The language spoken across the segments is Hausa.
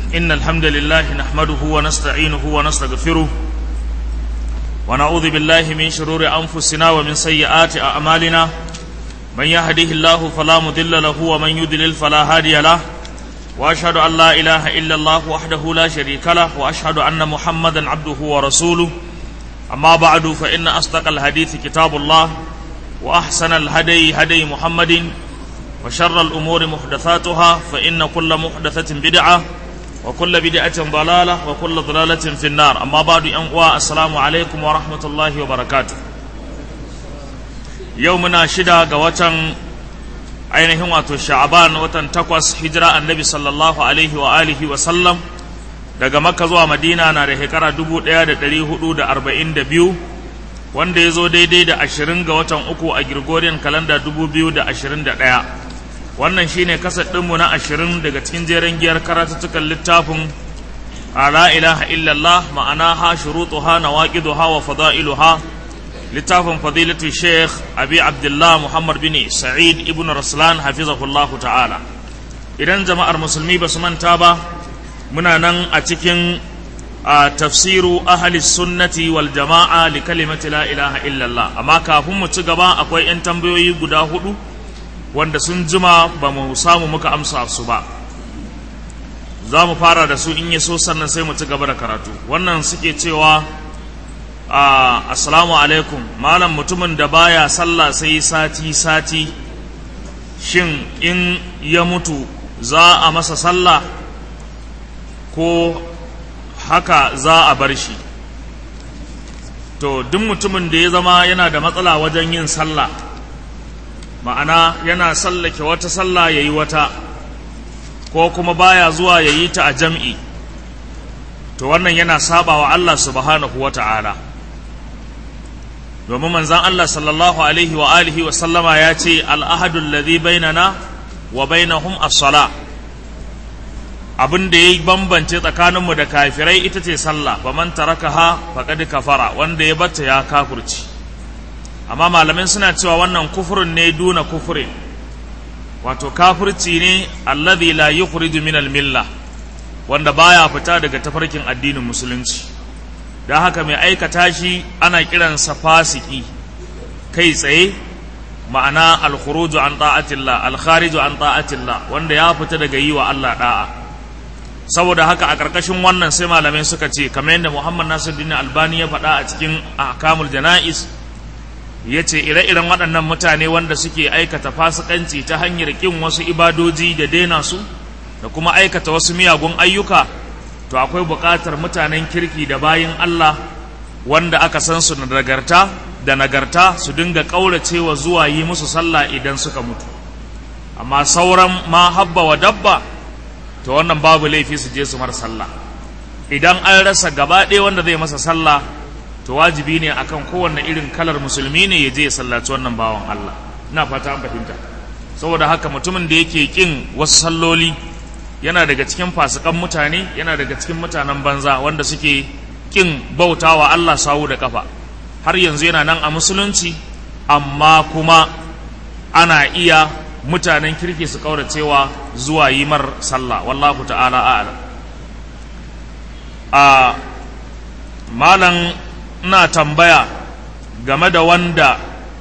إن الحمد لله نحمده ونستعينه ونستغفره ونعوذ بالله من شرور أنفسنا ومن سيئات أعمالنا من يهده الله فلا مضل له ومن يضلل فلا هادي له وأشهد أن لا إله إلا الله وحده لا شريك له وأشهد أن محمدا عبده ورسوله أما بعد فإن أصدق الحديث كتاب الله وأحسن الهدي هدي محمد وشر الأمور محدثاتها فإن كل محدثة بدعة وكل بدعة ضلالة وكل ضلالة في النار أما بعد أنواع السلام عليكم ورحمة الله وبركاته يومنا شدا قوة ainihin wato sha'aban watan takwas hijira annabi sallallahu alaihi wa alihi wa sallam daga makka zuwa madina na da shekara dubu ɗaya da ɗari hudu da arba'in da biyu wanda ya zo daidai da ashirin ga watan uku a Gregorian kalanda dubu biyu da ashirin da ɗaya wannan shine kasar ɗinmu na ashirin daga cikin jeren giyar karatuttukan littafin a la ilaha illallah ma'ana ha shurutuha nawaqiduha wa fada'iluha littafin fadilatu sheikh abi abdullah muhammad bin sa'id ibn raslan hafizahullahu ta'ala idan jama'ar musulmi ba su manta ba muna nan a cikin a tafsiru ahli sunnati wal jama'a li kalimati la ilaha illallah amma kafin mu ci gaba akwai 'yan tambayoyi guda hudu wanda sun jima ba mu samu muka amsa su ba za mu fara da su in yi so sannan sai mu ci gaba da karatu wannan suke cewa Uh, assalamu alaikum malam mutumin da baya sallah sai sati sati shin in ya mutu za a masa sallah ko haka za a bar shi to duk mutumin da ya zama yana da matsala wajen yin sallah ma'ana yana sallake wata sallah ya yi wata ko kuma baya zuwa ya yi ta a jam'i to wannan yana saba wa Allah subhanahu wa ta'ala domin manzan Allah sallallahu alaihi wa alihi wa sallama ya ce al'ahadun ladhi bainana wa bainahum as-sala abin da ya bambance tsakaninmu da kafirai ita ce sallah ba man tarakaha faqad kafara wanda ya bata ya kafurci amma malamin suna cewa wannan kufurin ne duna kufurin wato kafurci ne alladhi la yukhriju min al-milla wanda baya fita daga tafarkin addinin musulunci don haka mai aikata shi ana kiransa fasiki kai tsaye ma'ana alkhuruju an ta'atillah alkhariju an ta'atillah wanda ya fita daga yi wa Allah da'a saboda haka a ƙarƙashin wannan sai malamai suka ce kamar yadda Muhammad Nasiruddin Albani ya faɗa a cikin ahkamul jana'is ya ce ire-iren waɗannan mutane wanda suke aikata fasikanci ta hanyar ƙin wasu ibadoji da daina su da kuma aikata wasu miyagun ayyuka to akwai buƙatar mutanen kirki da bayin Allah wanda aka san su nagarta da nagarta su dinga ƙauracewa zuwa yi musu sallah idan suka mutu amma sauran ma habba wa dabba to wannan babu laifi su je su mar sallah idan an rasa gaba ɗaya wanda zai masa sallah to wajibi ne akan kowanne irin kalar musulmi ne ya je ya sallaci wannan bawan Allah ina fata an fahimta saboda haka mutumin da yake kin wasu salloli yana daga cikin fasikan mutane yana daga cikin mutanen banza wanda suke kin bautawa Allah sawu da kafa har yanzu yana nan a musulunci amma kuma ana iya mutanen kirki su kauracewa zuwa yi mar sallah wallahu ta'ala a'lam a malam ina tambaya game da wanda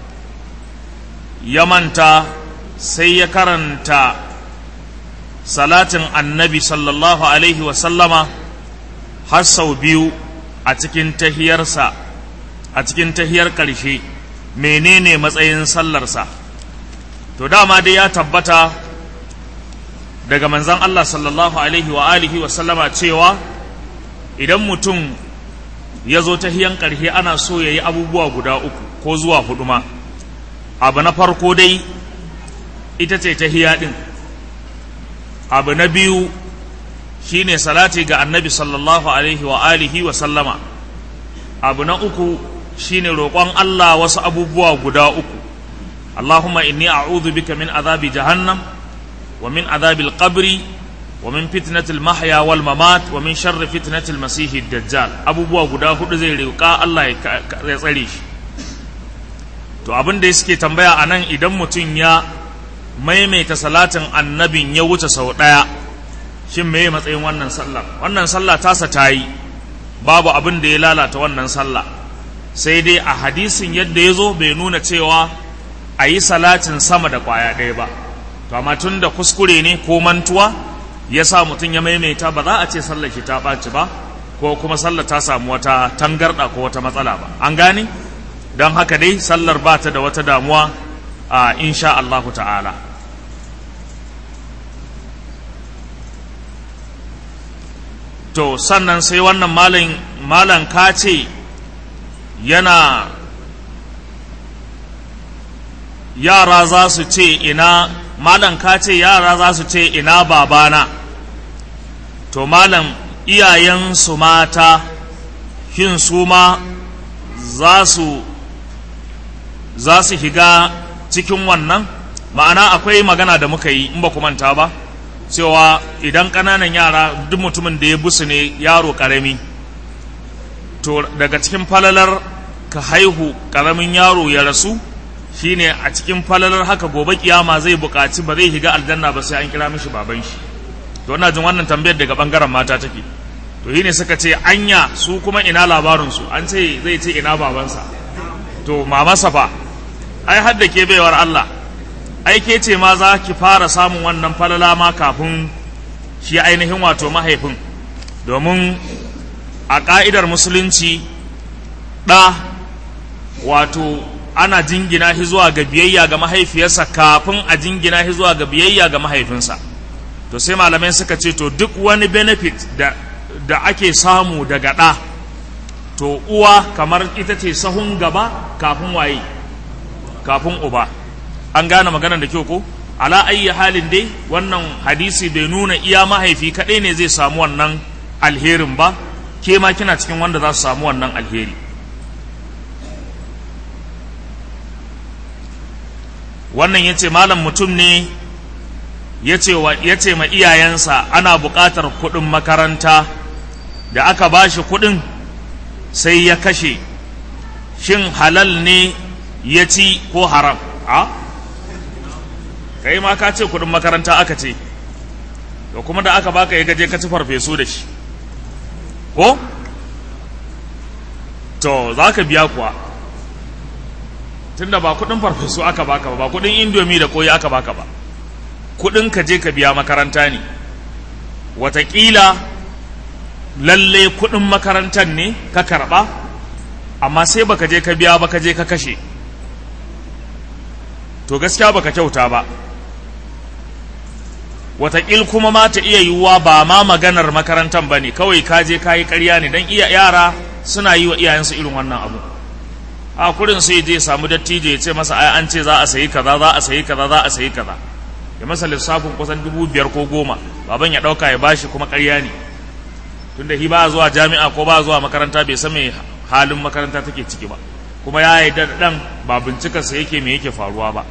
ya manta sai ya karanta salatin annabi sallallahu alaihi wasallama har sau biyu a cikin tahiyarsa a cikin tahiyar ƙarshe menene matsayin sallarsa to dama dai ya tabbata daga manzan Allah sallallahu alaihi wa alihi wasallama cewa idan mutum ya zo tahiyan ƙarshe ana so ya yi abubuwa guda uku ko zuwa hudu ma abu na farko dai ita ce tahiya ɗin abu na biyu shine salati ga annabi sallallahu alaihi wa alihi wa sallama abu na uku shine roƙon Allah wasu abubuwa guda uku Allahumma inni a'udhu bika min azabi jahannam wa min azabi al-qabri wa min fitnati al-mahya wal mamat wa min sharri fitnati al-masih dajjal abubuwa guda hudu zai roƙa Allah ya tsare shi to abin da suke tambaya anan idan mutum ya maimaita salatin annabin ya wuce sau ɗaya shin meye matsayin wannan sallar wannan sallah tasa ta yi babu abin da ya lalata wannan sallah sai dai a hadisin yadda ya zo bai nuna cewa a yi salatin sama da kwaya ɗaya ba to amma tun da kuskure ne ko mantuwa ya sa mutum ya maimaita ba za a ce sallar shi ta ɓaci ba ko kuma sallar ta samu wata tangarɗa ko wata matsala ba an gane don haka dai sallar ba ta da wata damuwa a insha Allahu ta'ala to sannan sai wannan malam ka ce yana yara za su ce ina malam ka ce yara za su ce ina babana to malam iyayensu mata shin su ma za su za su shiga cikin wannan ma'ana akwai magana da muka yi in ba ku manta ba cewa idan ƙananan yara duk mutumin da ya busu ne yaro ƙarami to daga cikin falalar ka haihu ƙaramin yaro ya rasu shine a cikin falalar haka gobe kiyama zai buƙaci ba zai higa aljanna ba sai an kira mishi baban shi to ina jin wannan tambayar daga bangaren mata take to shine suka ce anya su kuma ina labarin su an ce zai ce ina babansa to mamarsa fa ai har da ke baiwar Allah ai ke ce ma za ki fara samun wannan falala ma kafin shi ainihin wato mahaifin domin a ƙa'idar musulunci ɗa wato ana jingina shi zuwa ga biyayya ga mahaifiyarsa kafin a jingina shi zuwa ga biyayya ga mahaifinsa to sai malamai suka ce to duk wani benefit da, da ake samu daga ɗa to uwa kamar ita ce sahun gaba kafin waye kafin uba an gane maganar da kyau ko ala ayyi halin dai wannan hadisi bai nuna iya mahaifi kaɗai ne zai samu wannan alherin ba ke ma kina cikin wanda za su samu wannan alheri wannan ya ce malam mutum ne ya ce ma iyayensa ana buƙatar kuɗin makaranta da aka ba shi kuɗin sai ya kashe shin halal ne ya ci ko haram a kai ma ka ce kuɗin makaranta aka ce to kuma da aka baka ya gaje ka ci farfesu da shi ko to za ka biya kuwa tunda ba kudin farfesu aka baka ba ba kudin indomi da koyi aka baka ba kudin ka je ka biya makaranta ne watakila lalle kudin makarantar ne ka karba amma sai baka je ka biya ba ka je ka kashe to gaskiya baka kyauta ba watakil kuma ma ta iya yiwuwa ba ma maganar makarantar ba ne kawai ka je ka yi karya ne don iya yara suna yi wa iyayensu irin wannan abu a kurin sai je samu dattijo ya ce masa ai an ce za a sayi kaza za a sayi kaza za a sayi kaza ya masa lissafin kusan dubu biyar ko goma baban ya ɗauka ya bashi kuma karya ne tunda shi ba zuwa jami'a ko ba zuwa makaranta bai san me halin makaranta take ciki ba kuma ya yi dan ba bincikarsa yake me yake faruwa ba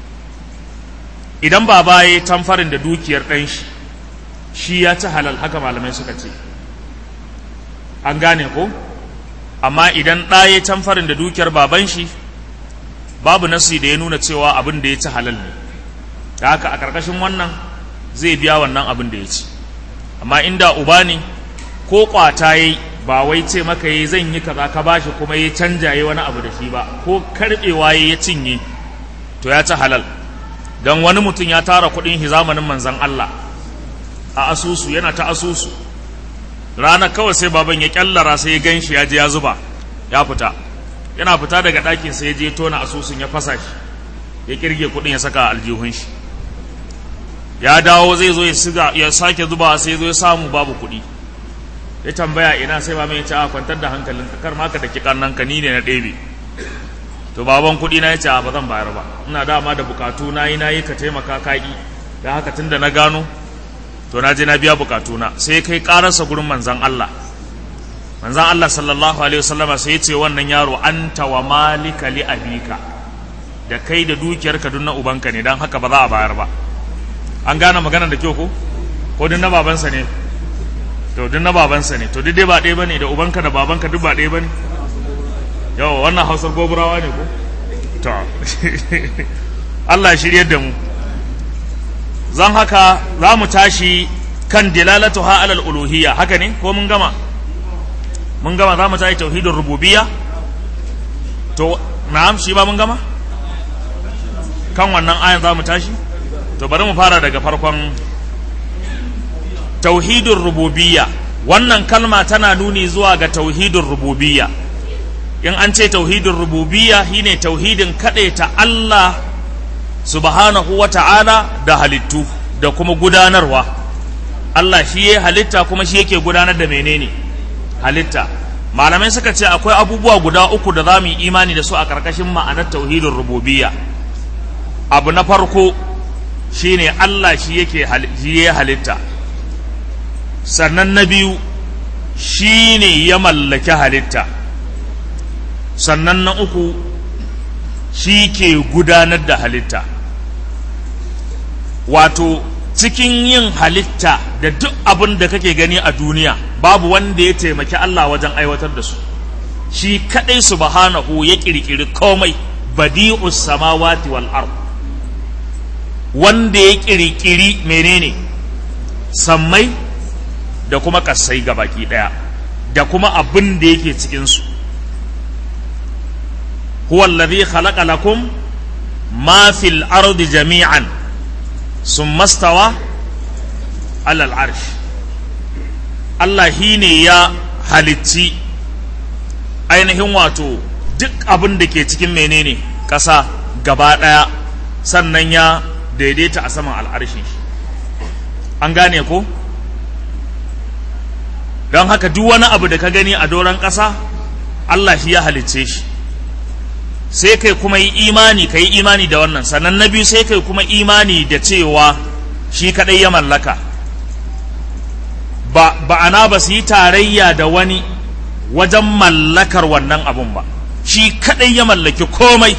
idan baba ya yi tamfarin da dukiyar ɗan shi shi ya ci halal haka malamai suka ce an gane ko amma idan ɗa ya tamfarin da dukiyar baban shi babu nasi da ya nuna cewa abin da ya ci halal ne da haka a ƙarƙashin wannan zai biya wannan abin da ya ci amma inda uba ne ko ƙwata ya yi ba wai ce maka yi zan yi kaza ka bashi kuma ya canja ya wani abu da shi ba ko karɓewa ya cinye to ya ci halal don wani mutum ya tara kuɗin shi zamanin manzan Allah a asusu yana ta asusu rana kawai sai baban ya kyallara sai ya gan shi ya je ya zuba ya fita yana fita daga ɗakin sai ya je tona asusun ya fasa shi ya kirge kuɗin ya saka aljihun shi ya dawo zai zo ya sake zuba sai zo ya samu babu kuɗi ya tambaya ina sai baban ya ce a kwantar da hankalin kar ma ka da kikan nan ka ni ne na ɗebe to baban kuɗi na ya ce ba zan bayar ba ina dama da bukatu na yi na yi ka taimaka kaki da haka tunda na gano to na je na biya bukatuna sai kai kararsa gurin manzan Allah manzan Allah sallallahu alaihi wasallama sai ya ce wannan yaro anta wa malika li abika da kai da dukiyarka duk na ubanka ne dan haka ba za a bayar ba an gane magana da kyau ko ko duk na babansa ne to duk na babansa ne to duk dai ba ɗaya bane da ubanka da babanka duk ba ɗaya bane yawa wannan hausar goburawa ne ko to Allah shiryar da mu zan haka za mu tashi kan dilalatuha alal uluhiyya haka ne ko mun gama mun gama za mu tayi tauhidin rububiyya to na'am shi ba mun gama kan wannan ayan za mu tashi to bari mu fara daga farkon tauhidin rububiyya wannan kalma tana nuni zuwa ga tauhidin rububiyya in an ce tauhidin rububiyya shine tauhidin ta Allah subhanahu wa ta'ala da halittu da kuma gudanarwa Allah shi ya halitta kuma shi yake gudanar da menene halitta malamai suka ce akwai abubuwa guda uku da za mu yi imani da su a ƙarƙashin ma'anar tauhidin rububiyya abu na farko shine Allah shi yake ya halitta sannan na biyu shine ya mallaki halitta sannan na uku shi ke gudanar da halitta wato cikin yin halitta da duk abin da kake gani a duniya babu wanda ya taimaki Allah wajen aiwatar da su shi kadai subhanahu ya kirkiri komai badi'us samawati wal ard wanda ya kirkiri menene sammai da kuma kasai baki daya da kuma abin da yake cikin su huwa alladhi khalaqa lakum ma fil ardi jami'an summa stawa ala al arsh Allah shine ya halicci ainihin wato duk abin da ke cikin menene ƙasa gaba ɗaya sannan ya daidaita a saman al'arshin shi an gane ko don haka duk wani abu da ka gani a doron ƙasa Allah shi ya halicce shi sai kai kuma yi imani ka yi imani da wannan sannan na biyu sai kai kuma imani da cewa shi kaɗai ya mallaka ba ba'ana ba su yi tarayya da wani wajen mallakar wannan abun ba shi kaɗai ya mallaki komai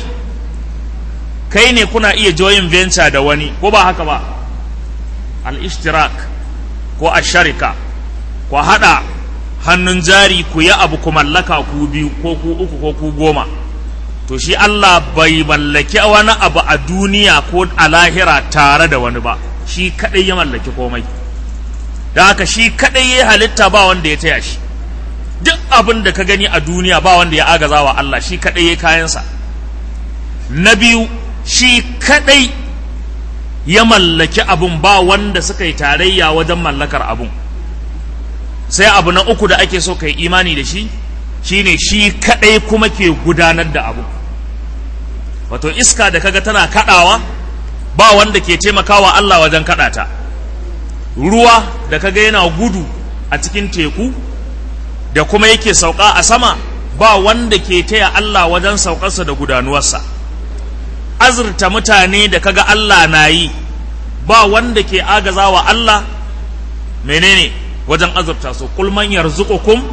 kai ne kuna iya joyin venture da wani ko ba haka ba al-ishtirak ko asharika ku haɗa hannun jari ku yi abu ku mallaka ku biyu ko ku uku ko ku goma to shi Allah bai mallaki wani abu a duniya ko a lahira tare da wani ba shi kaɗai ya mallaki komai da haka shi kaɗai ya halitta ba wanda ya taya shi duk abin da ka gani a duniya ba wanda ya agaza wa Allah shi kaɗai ya kayansa na biyu shi kaɗai ya mallaki abun ba wanda suka yi tarayya wajen mallakar abun sai abu na uku da ake so ka yi imani da shi shine shi kaɗai kuma ke gudanar da abu wato iska da kaga tana kaɗawa ba wanda ke taimakawa Allah wajen kaɗata ruwa da kaga yana gudu a cikin teku da kuma yake sauka a sama ba wanda ke taya Allah wajen saukarsa da gudanuwarsa azurta mutane da kaga Allah na yi ba wanda ke agazawa Allah menene wajen azurta su kulman yarzuqukum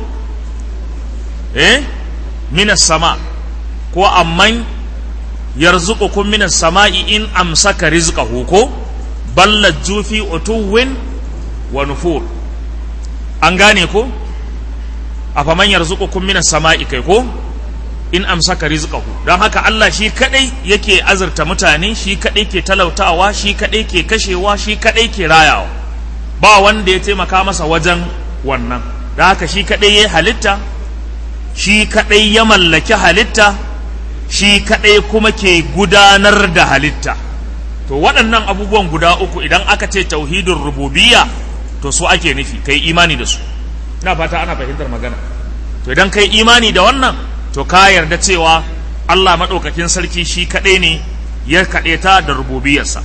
eh minas sama ko amman yarzuqukum minas sama'i in amsaka rizqahu ko ballajju fi utuwin wa nufur an gane ko afaman yarzuqukum minas sama'i kai ko in amsaka rizqahu don haka Allah shi kadai yake azurta mutane shi kadai ke talautawa shi kadai ke kashewa shi kadai ke rayawa ba wanda ya taimaka masa wajen wannan don haka shi kadai ya halitta shi kadai ya mallaki halitta shi kadai kuma ke gudanar da halitta to waɗannan abubuwan guda uku idan aka ce tauhidin rububiyya to su ake nufi kai imani da su ina fata ana fahimtar magana to idan kai imani da wannan to ka yarda cewa Allah maɗaukakin sarki shi kaɗai ne ya kaɗe ta da rububiyarsa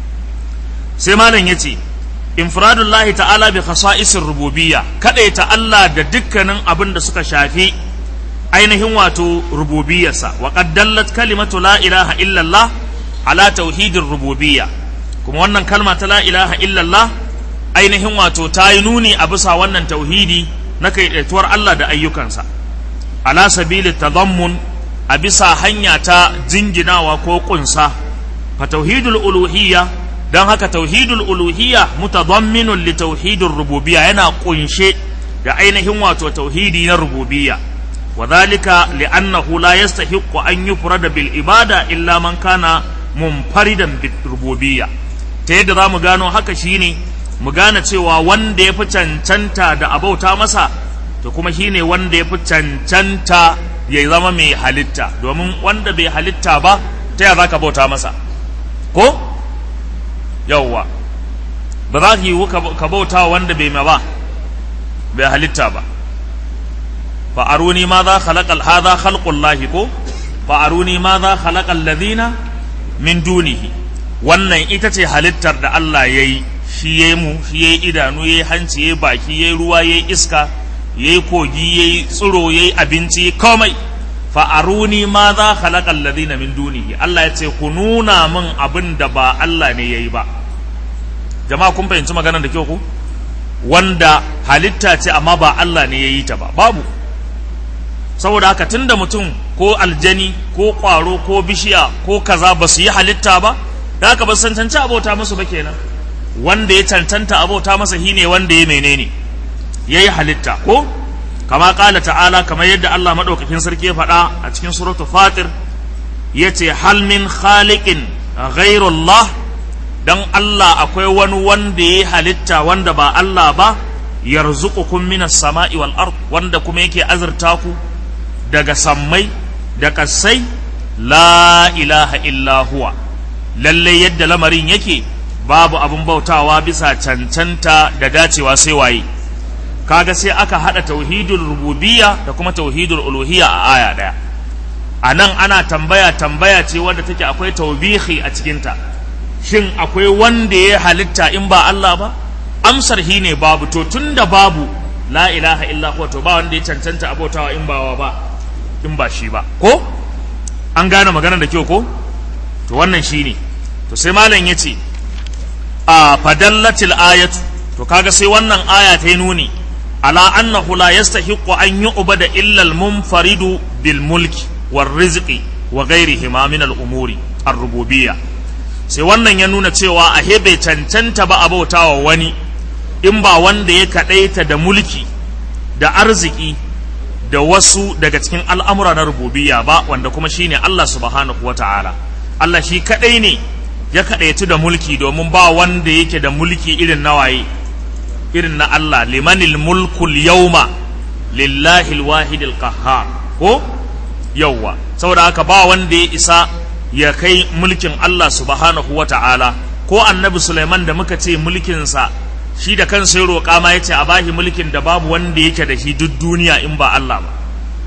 sai malam ya ce infiradullahi ta'ala bi khasa'isir rububiyya kaɗai ta Allah da dukkanin abin da suka shafi ainihin wato rububiyarsa wa qad dallat kalimatu la ilaha illallah ala tauhidir rububiyya kuma wannan kalma ta la ilaha illallah ainihin wato ta yi nuni a bisa wannan tauhidi na kaidaituwar Allah da ayyukansa ala sabili tadammun a bisa hanya ta jinginawa ko kunsa fa tauhidul uluhiyya dan haka tauhidul uluhiyya mutadamminun li tauhidir rububiyya yana kunshe da ainihin wato tauhidi na rububiyya وذلك لأنه لا يستحق أن يفرد بالعبادة إلا من كان منفردا بالربوبية تيد رام gano haka shine mu gane cewa wanda ya fi cancanta da abauta masa to kuma shi ne wanda ya fi cancanta ya zama mai halitta domin wanda bai halitta ba ta yaya za ka bauta masa ko yauwa ba za ka yi ka bauta wanda bai ma ba bai halitta ba fa aruni ma za khalaqal hadha khalqullahi ko fa aruni ma za khalaqal ladina min dunihi wannan ita ce halittar da Allah yayi shi yayi mu shi yayi idanu yayi hanci yayi baki yayi ruwa yayi iska yayi kogi yayi tsiro yayi abinci komai fa aruni ma za khalaqal ladina min dunihi Allah ya ce ku nuna min abin da ba Allah ne yayi ba jama'a kun fahimci maganar da kyau ku wanda halitta ce amma ba Allah ne yayi ta ba babu saboda haka tunda mutum ko aljani ko ƙwaro ko bishiya ko kaza ba su yi halitta ba da haka ba su cancanci abota musu ba kenan wanda ya cancanta abota masa shine wanda ya menene ya yi halitta ko kama ƙala ta'ala kamar yadda Allah maɗaukakin sarki ya faɗa a cikin suratu fatir ya ce hal min khaliqin ghairullah dan Allah akwai wani wanda ya yi halitta wanda ba Allah ba yarzuqukum minas sama'i wal ard wanda kuma yake azurta ku daga sammai da kasai la ilaha illa huwa lalle yadda lamarin yake babu abin bautawa bisa cancanta da dacewa sai waye kaga sai aka hada tauhidul rububiyya da kuma tauhidul uluhiyya a aya daya a nan ana tambaya tambaya ce wadda take akwai taubihi a cikinta shin akwai wanda ya halitta in ba Allah ba amsar hi ne babu to tunda babu la ilaha illa huwa to ba wanda ya cancanta abotawa in bawa ba in ba shi ba ko an gane maganar da kyau ko to wannan shine to sai malam yace a fadallatil ayatu to kaga sai wannan aya ta yi nuni ala annahu la yastahiqqu an yu'bada illa al-munfaridu bil mulki war rizqi wa ghairihima min al-umuri ar-rububiyya sai wannan ya nuna cewa a bai cancanta ba abautawa wani in ba wanda ya kadaita da mulki da arziki da wasu daga cikin al'amura na rububiyya ba wanda kuma shine Allah subhanahu wa ta'ala Allah shi kadai ne ya kadaitu da mulki domin ba wanda yake da mulki irin nawaye irin na Allah limanil mulkul yawma lillahi alwahid alqahhar ko yawwa saboda haka ba wanda ya isa ya kai mulkin Allah subhanahu wa ta'ala ko annabi Sulaiman da muka ce mulkinsa shi da kansa ya roƙa ma ya ce a bashi mulkin da babu wanda yake da shi duk duniya in ba Allah ba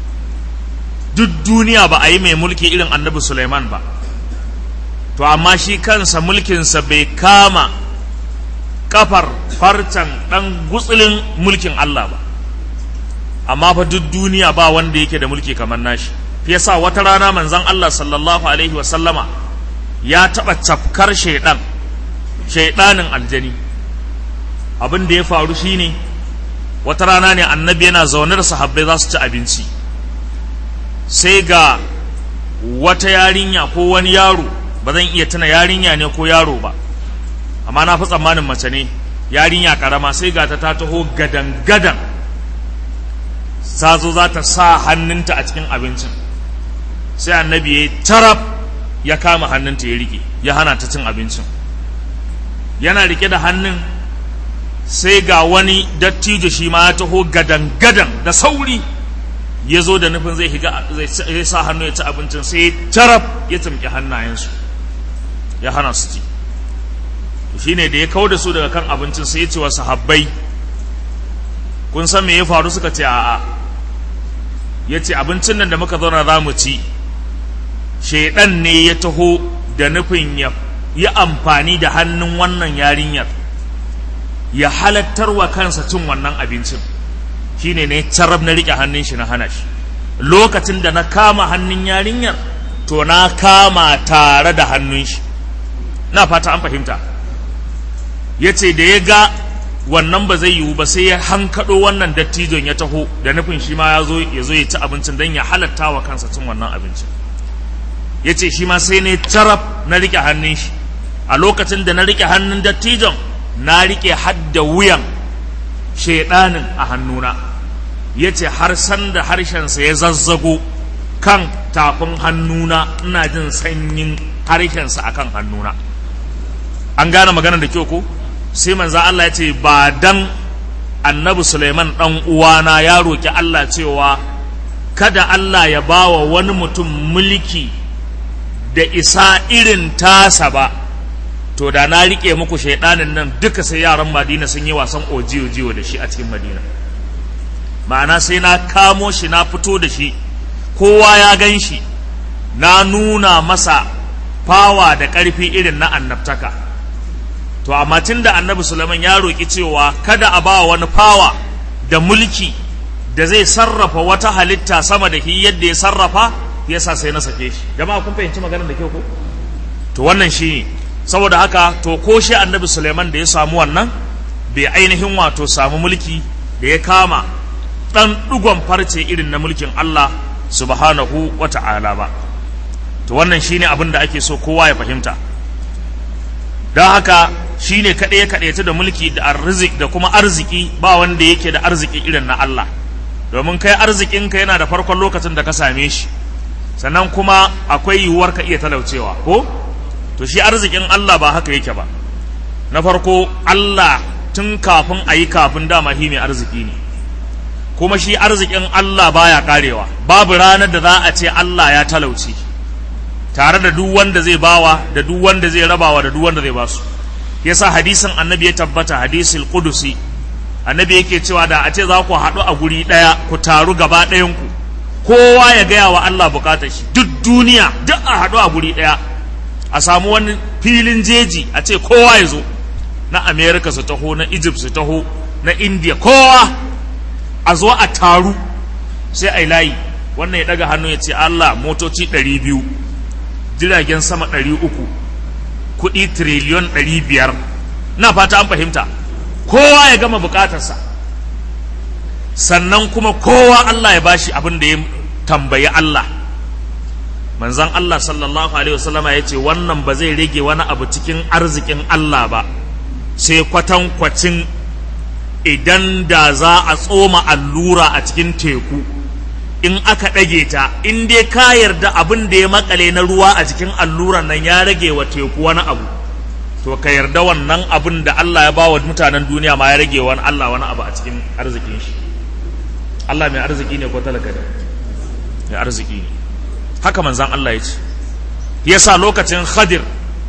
duk duniya ba a yi mai mulki irin annabi Sulaiman ba to amma shi kansa mulkinsa bai kama kafar farcen ɗan gutsulin mulkin Allah ba amma fa duk duniya ba wanda yake da mulki kamar nashi fi yasa wata rana manzon Allah sallallahu alaihi wa sallama ya taɓa cafkar shaidan shaidanin aljani abin da ya faru shine wata rana ne annabi yana zaune da sahabbai za su ci abinci sai ga wata yarinya ko wani yaro ba zan iya tuna yarinya ne ko yaro ba amma na fi tsammanin mace ne yarinya karama sai ga ta ta taho gadan gadan sazo za ta sa hannunta a cikin abincin sai annabi ya tarab ya kama hannunta ya rike ya hana ta cin abincin yana rike da hannun sai ga wani dattijo shi ma ya taho gadan gadan da sauri ya zo da nufin zai higa zai sa hannu ya ci abincin sai tarab ya tumki hannayensu ya hana su ci shine da ya kau da su daga kan abincin sai ya ce wa sahabbai kun san me ya faru suka ce a'a ya ce abincin nan da muka zauna za mu ci shaidan ne ya taho da nufin ya yi amfani da hannun wannan yarinyar ya halattar wa kansa cin wannan abincin shine ne carab na riƙe hannun shi na hana shi lokacin da na kama hannun yarinyar to na kama tare da hannun shi na fata an fahimta ya ce da ya ga wannan ba zai yiwu ba sai ya hankaɗo wannan dattijon ya taho da nufin shi ma ya zo ya zo ya ci abincin don ya halatta wa kansa cin wannan abincin ya ce shi ma sai ne carab na riƙe hannun shi a lokacin da na riƙe hannun dattijon na riƙe hadda wuyan shaiɗanin a hannuna ya ce har sanda harshensa ya zazzago kan tafin hannuna ina jin sanyin harshensa akan hannuna an gane magana da kyau ko sai manzo Allah ya ce ba dan annabi Suleiman dan uwana ya roki Allah cewa kada Allah ya bawa wani mutum mulki da isa irin tasa ba to da na rike muku shaidanin nan duka sai yaran Madina sun yi wasan ojiyo-jiyo da shi a cikin Madina ma'ana sai na kamo shi na fito da shi kowa ya gan shi na nuna masa fawa da ƙarfi irin na annabtaka to amma tun da annabi Sulaiman ya roƙi cewa kada a ba wani fawa da mulki da zai sarrafa wata halitta sama da shi yadda ya sarrafa yasa sai na sake shi jama'a kun fahimci maganar da kyau ko to wannan shi ne saboda haka to ko shi annabi Sulaiman da ya samu wannan bai ainihin wato samu mulki da ya kama ɗan ɗugon farce irin na mulkin Allah subhanahu wa ta'ala ba to wannan shine abin da ake so kowa ya fahimta don haka shine kaɗai kaɗaita da mulki da arzik da kuma arziki ba wanda yake da arziki irin na Allah domin kai arzikinka yana da farkon lokacin da ka same shi sannan kuma akwai yiwuwar ka iya talaucewa ko to shi arzikin Allah ba haka yake ba na farko Allah tun kafin a yi kafin dama shi mai arziki ne kuma shi arzikin Allah baya karewa babu ranar da za a ce Allah ya talauci tare da duk wanda zai bawa da duk wanda zai rabawa da duk wanda zai basu yasa hadisin annabi ya tabbata hadisul qudusi annabi yake cewa da a ce za ku haɗu a guri ɗaya ku taru gaba ɗayan ku kowa ya gaya wa Allah bukatar shi duk duniya duk a haɗu a guri ɗaya a samu wani filin jeji a ce kowa ya zo na America su taho na Egypt su taho na India kowa a zo a taru sai a yi layi wannan ya daga hannu ya ce Allah motoci ɗari biyu jiragen sama ɗari uku kuɗi tiriliyon ɗari biyar na fata an fahimta kowa ya gama bukatarsa sannan kuma kowa Allah ya bashi abin da ya tambayi Allah manzan Allah sallallahu alaihi wasallama ya ce wannan ba zai rage wani abu cikin arzikin Allah ba sai kwatankwacin idan da za a tsoma allura a cikin teku in aka ɗage ta in dai ka yarda abin da ya makale na ruwa a cikin alluran nan ya rage wa teku wani abu to ka yarda wannan abin da Allah ya bawa mutanen duniya ma ya rage wani Allah wani abu a cikin arzikin shi Allah mai arziki ne ko talaka ne mai arziki ne haka manzan Allah ya ce yasa lokacin Khadir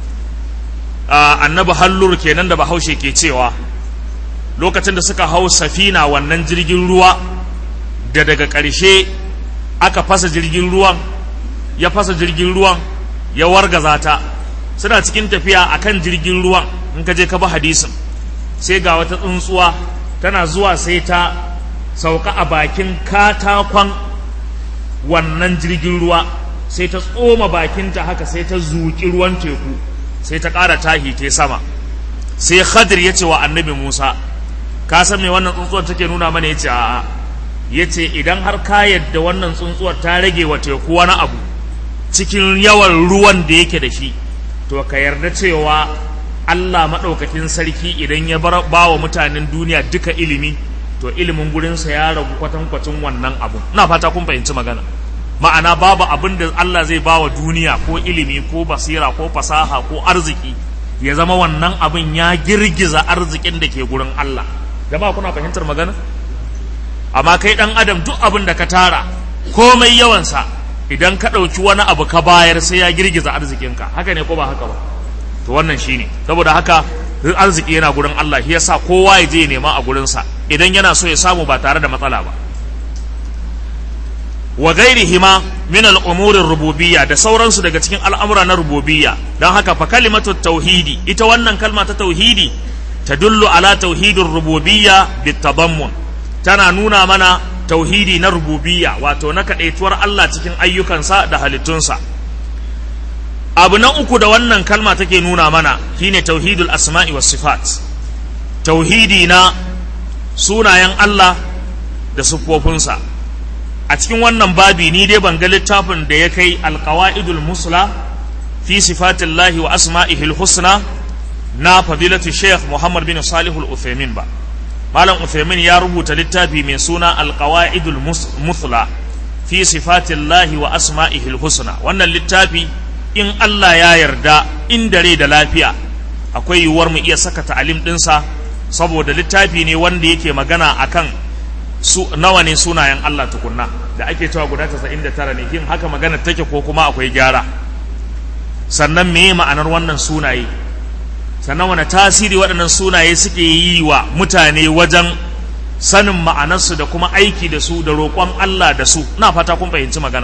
annabi hallur kenan da bahaushe ke cewa lokacin da suka hau safina wannan jirgin ruwa da daga ƙarshe aka fasa jirgin ruwan ya fasa jirgin ruwan ya wargaza ta suna cikin tafiya akan jirgin ruwan in ka je ka bi hadisin sai ga wata tsuntsuwa tana zuwa sai ta sauka a bakin katakon wannan jirgin ruwa sai ta tsoma bakinta haka sai ta zuƙi ruwan teku sai ta ƙara tahi ta sama sai khadir ya ce wa annabi musa ka san me wannan tsuntsuwar take nuna mana ya ce a'a ya ce idan har ka yadda wannan tsuntsuwar ta rage wa teku wani abu cikin yawan ruwan da yake da shi to ka yarda cewa Allah maɗaukakin sarki idan ya ba wa mutanen duniya duka ilimi to ilimin gurinsa ya ragu kwatankwacin wannan abu na fata kun fahimci magana ma'ana babu abin da Allah zai ba wa duniya ko ilimi ko basira ko fasaha ko arziki ya zama wannan abin ya girgiza arzikin da ke gurin Allah jama'a kuna fahimtar magana amma kai dan adam duk abin da ka tara komai yawansa idan ka ɗauki wani abu ka bayar sai ya girgiza arzikinka haka ne ko ba haka ba to wannan shine saboda haka arziki yana gurin Allah shi yasa kowa ya je nema a gurinsa idan yana so ya samu ba tare da matsala ba wa ghairihima min al-umurir rububiyya da sauransu daga cikin al'amura na rububiyya don haka fa kalimatu tauhidi ita wannan kalma ta tauhidi tadullu ala tauhidir rububiyya bitadammun tana nuna mana tauhidi na rububiyya wato na kadaituwar Allah cikin ayyukansa da halittunsa abu na uku da wannan kalma take nuna mana shine tauhidul asma'i was sifat tauhidi na sunayen Allah da siffofinsa a cikin wannan babi ni dai ban ga littafin da ya kai alqawaidul musla fi sifatillahi wa asma'ihil husna na fadilatu sheikh muhammad bin salih al-uthaymin ba malam uthaymin ya rubuta littafi mai suna alqawaidul musla fi sifatillahi wa asma'ihil husna wannan littafi in Allah ya yarda in dare da lafiya akwai yiwuwar mu iya saka ta'alim ɗinsa saboda littafi ne wanda yake magana akan su nawa ne sunayen Allah tukunna da ake cewa guda 99 ne yin haka magana take ko kuma akwai gyara sannan meye ma'anar wannan sunaye sannan wani tasiri waɗannan sunaye suke yi wa mutane wajen sanin ma'anarsu da kuma aiki da su da roƙon Allah da su na fata kun fahimci magana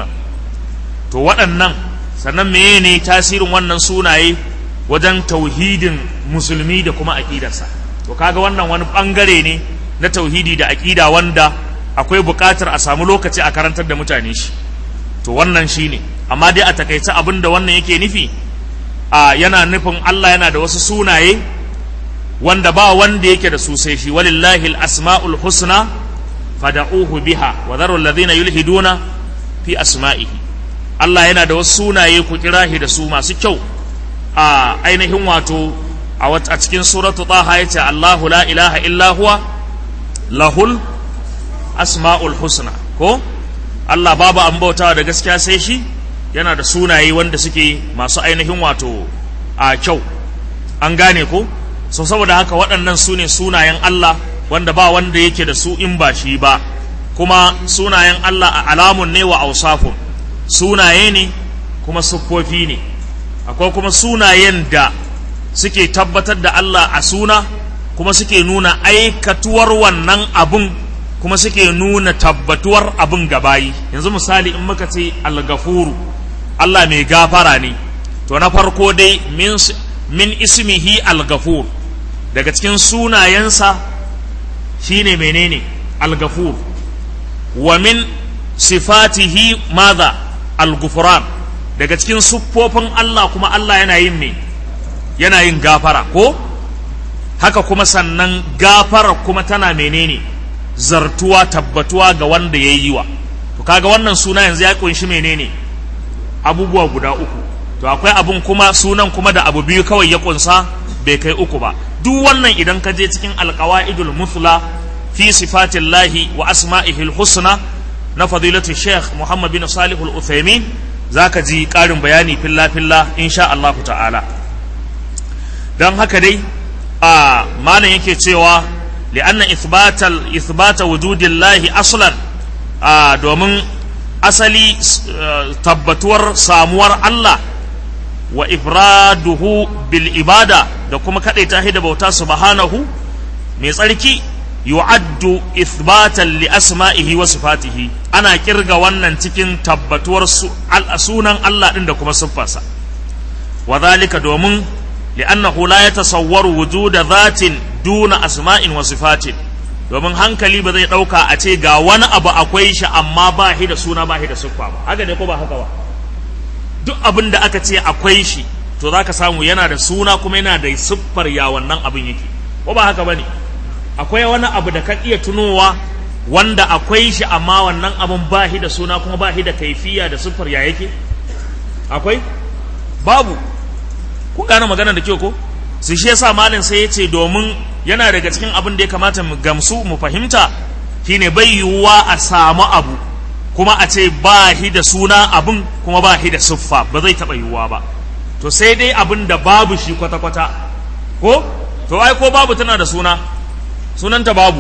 to waɗannan sannan meye ne tasirin wannan sunaye wajen tauhidin musulmi da kuma aƙidarsa to kaga wannan wani ɓangare ne na tauhidi da aƙida wanda akwai buƙatar a samu lokaci a karantar da mutane shi to wannan shi ne amma dai a takaice abin da wannan yake nufi a yana nufin Allah yana da wasu sunaye wanda ba wanda yake da su sai shi walillahi al-asma'ul husna fada'uhu biha wa dharu alladhina yulhiduna fi asma'ihi Allah yana da wasu sunaye ku kira shi da su masu kyau a ainihin wato a cikin suratu taha yace Allahu la ilaha illa huwa lahul asma'ul husna ko Allah babu an bautawa da gaskiya sai shi yana da sunaye wanda suke masu ainihin wato a kyau an gane ko so saboda haka waɗannan su ne sunayen Allah wanda ba wanda yake da su in ba shi ba kuma sunayen Allah a alamun ne wa ausafun sunaye ne kuma siffofi ne akwai kuma sunayen da suke tabbatar da Allah a suna kuma suke nuna aikatuwar wannan abun kuma suke nuna tabbatuwar abun gabayi yanzu misali in muka ce al-gafuru Allah mai gafara ne to na farko dai min, min ismihi al-gafur daga cikin sunayensa shine menene al-gafur wa min sifatihi madha al-gufran daga cikin siffofin Allah kuma Allah yana yin me yana yin gafara ko haka kuma sannan gafara kuma tana menene zartuwa tabbatuwa ga wanda ya yi wa to kaga wannan suna yanzu ya kunshi menene abubuwa guda uku to akwai abun kuma sunan kuma da abu biyu kawai ya kunsa bai kai uku ba duk wannan idan ka je cikin alqawaidul muthla fi sifatillahi wa asma'ihil husna na fadilatu sheikh muhammad bin salih al-uthaymin zaka ji karin bayani filla filla insha Allah ta'ala dan haka dai a malam yake cewa li'anna ithbatal ithbata wujudillahi aslan a domin asali tabbatuwar samuwar Allah wa ifraduhu bil ibada da kuma kadaita shi da bauta subhanahu mai tsarki yu'addu ithbatan li asma'ihi wa sifatihi ana kirga wannan cikin tabbatuwar sunan Allah din da kuma siffarsa wa zalika domin li'annahu la yatasawwaru wujuda dhatin duna asma'in wa sifatin domin hankali ba zai ɗauka a ce ga wani abu akwai shi amma ba shi da suna ba shi da siffa ba haka ne ko ba haka ba duk abin da aka ce akwai shi to za ka samu yana da suna kuma yana da siffar ya wannan abin yake ko ba haka ba ne akwai wani abu da ka iya tunowa wanda akwai shi amma wannan abin ba shi da suna kuma ba shi da kaifiya da siffar ya yake akwai babu ku gane magana da kyau ko su shi yasa malin sai ya ce domin yana daga cikin abin da ya kamata mu gamsu mu fahimta shine bai yiwuwa a samu abu kuma a ce ba shi da suna abin kuma ba shi da siffa ba zai taɓa yiwuwa ba to sai dai abin da babu shi kwata-kwata ko to ai ko babu tana da suna sunanta babu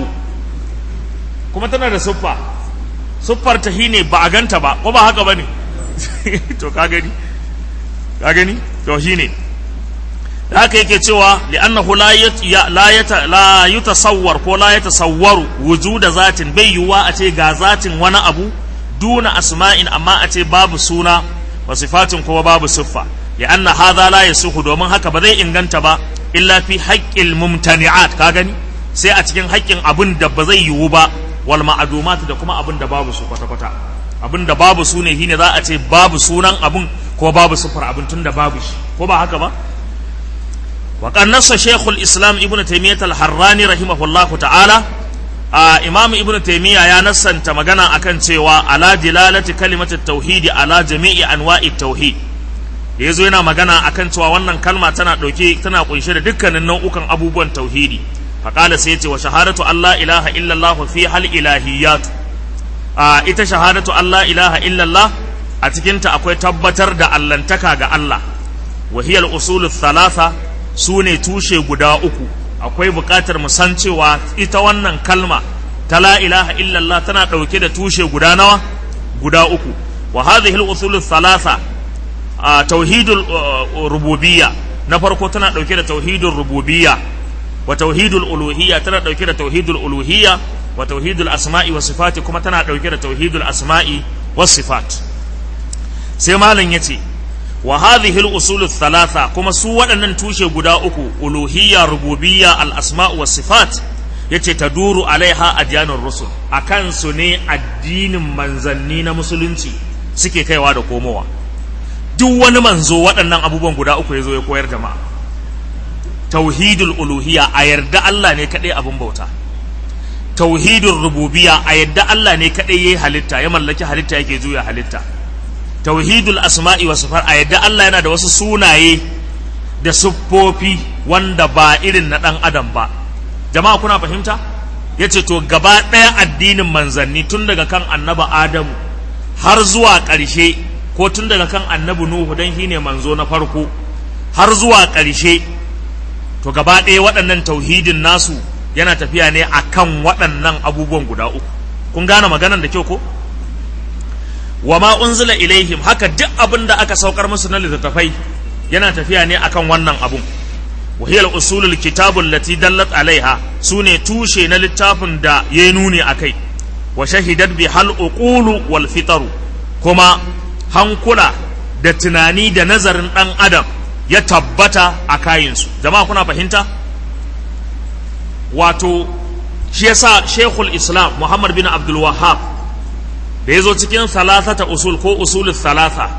kuma tana da siffa siffar ta shine ba a ganta ba ko ba haka ba ne to ka gani ka gani to shine da haka yake cewa li'annahu la la la yutasawwar ko la yatasawwaru wujuda zatin bai yiwuwa a ce ga zatin wani abu duna asma'in amma a ce babu suna wa sifatin kuma babu siffa li'anna hadha la yasuhu domin haka ba zai inganta ba illa fi haqqil mumtani'at ka gani sai a cikin haƙƙin abin da ba zai yiwu ba wal ma'adumat da kuma abin da babu su kwata-kwata abin da babu su ne shine za a ce babu sunan abin ko babu siffar abin tun da babu shi ko ba haka ba وقد نص شيخ الإسلام ابن تيمية الحراني رحمه الله تعالى آه إمام ابن تيمية يا نص أنت مغانا أكن سوى على دلالة كلمة التوحيد على جميع أنواع التوحيد yazo yana magana akan cewa wannan kalma tana ɗauke tana kunshe da dukkanin nau'ukan abubuwan tauhidi faqala sai yace wa shahadatu Allah ilaha illallah fi hal ilahiyat a ita shahadatu Allah ilaha illallah a cikinta akwai tabbatar da allantaka ga Allah wa hiya al-usul thalatha su ne tushe guda uku akwai buƙatar mu san cewa ita wannan kalma ta la ilaha illallah tana ɗauke da tushe guda nawa guda uku wa hadhihi al-usul thalatha tauhidul rububiyya na farko tana ɗauke da tauhidul rububiyya wa tauhidul uluhiyya tana ɗauke da tauhidul uluhiyya wa tauhidul asma'i wa sifati kuma tana ɗauke da tauhidul asma'i wa sifat sai malam yace wa hadhihi al-usul thalatha kuma su waɗannan tushe guda uku uluhiyya rububiyya al-asma' wa sifat yace taduru alaiha adyanur rusul akan su ne addinin manzanni na musulunci suke kaiwa da komowa duk wani manzo waɗannan abubuwan guda uku ya zo ya koyar jama'a tauhidul uluhiyya a yarda Allah ne kaɗai abin bauta tauhidul rububiyya a yarda Allah ne kaɗai ya yi halitta ya mallaki halitta yake juya halitta tauhidul asma'i wa sifar a yadda Allah yana da wasu sunaye da siffofi wanda ba irin na ɗan adam ba jama'a kuna fahimta ya ce to gaba ɗaya addinin manzanni tun daga kan annaba adamu har zuwa ƙarshe ko tun daga kan annabi nuhu don shi ne manzo na farko har zuwa ƙarshe to gaba ɗaya waɗannan tauhidin nasu yana tafiya ne a kan waɗannan abubuwan guda uku kun gane maganan da kyau ko wa ma unzila ilaihim haka duk abin da aka saukar musu na littattafai yana tafiya ne akan wannan abun wa hiya al-usulul kitabul lati dallat alaiha sune tushe na littafin da ya nuni akai wa shahidat bi hal uqulu wal fitaru kuma hankula da tunani da nazarin dan adam ya tabbata a kayinsu jama'a kuna fahimta wato shi yasa shekul islam muhammad bin abdul wahhab da ya zo cikin salasata usul ko usul salasa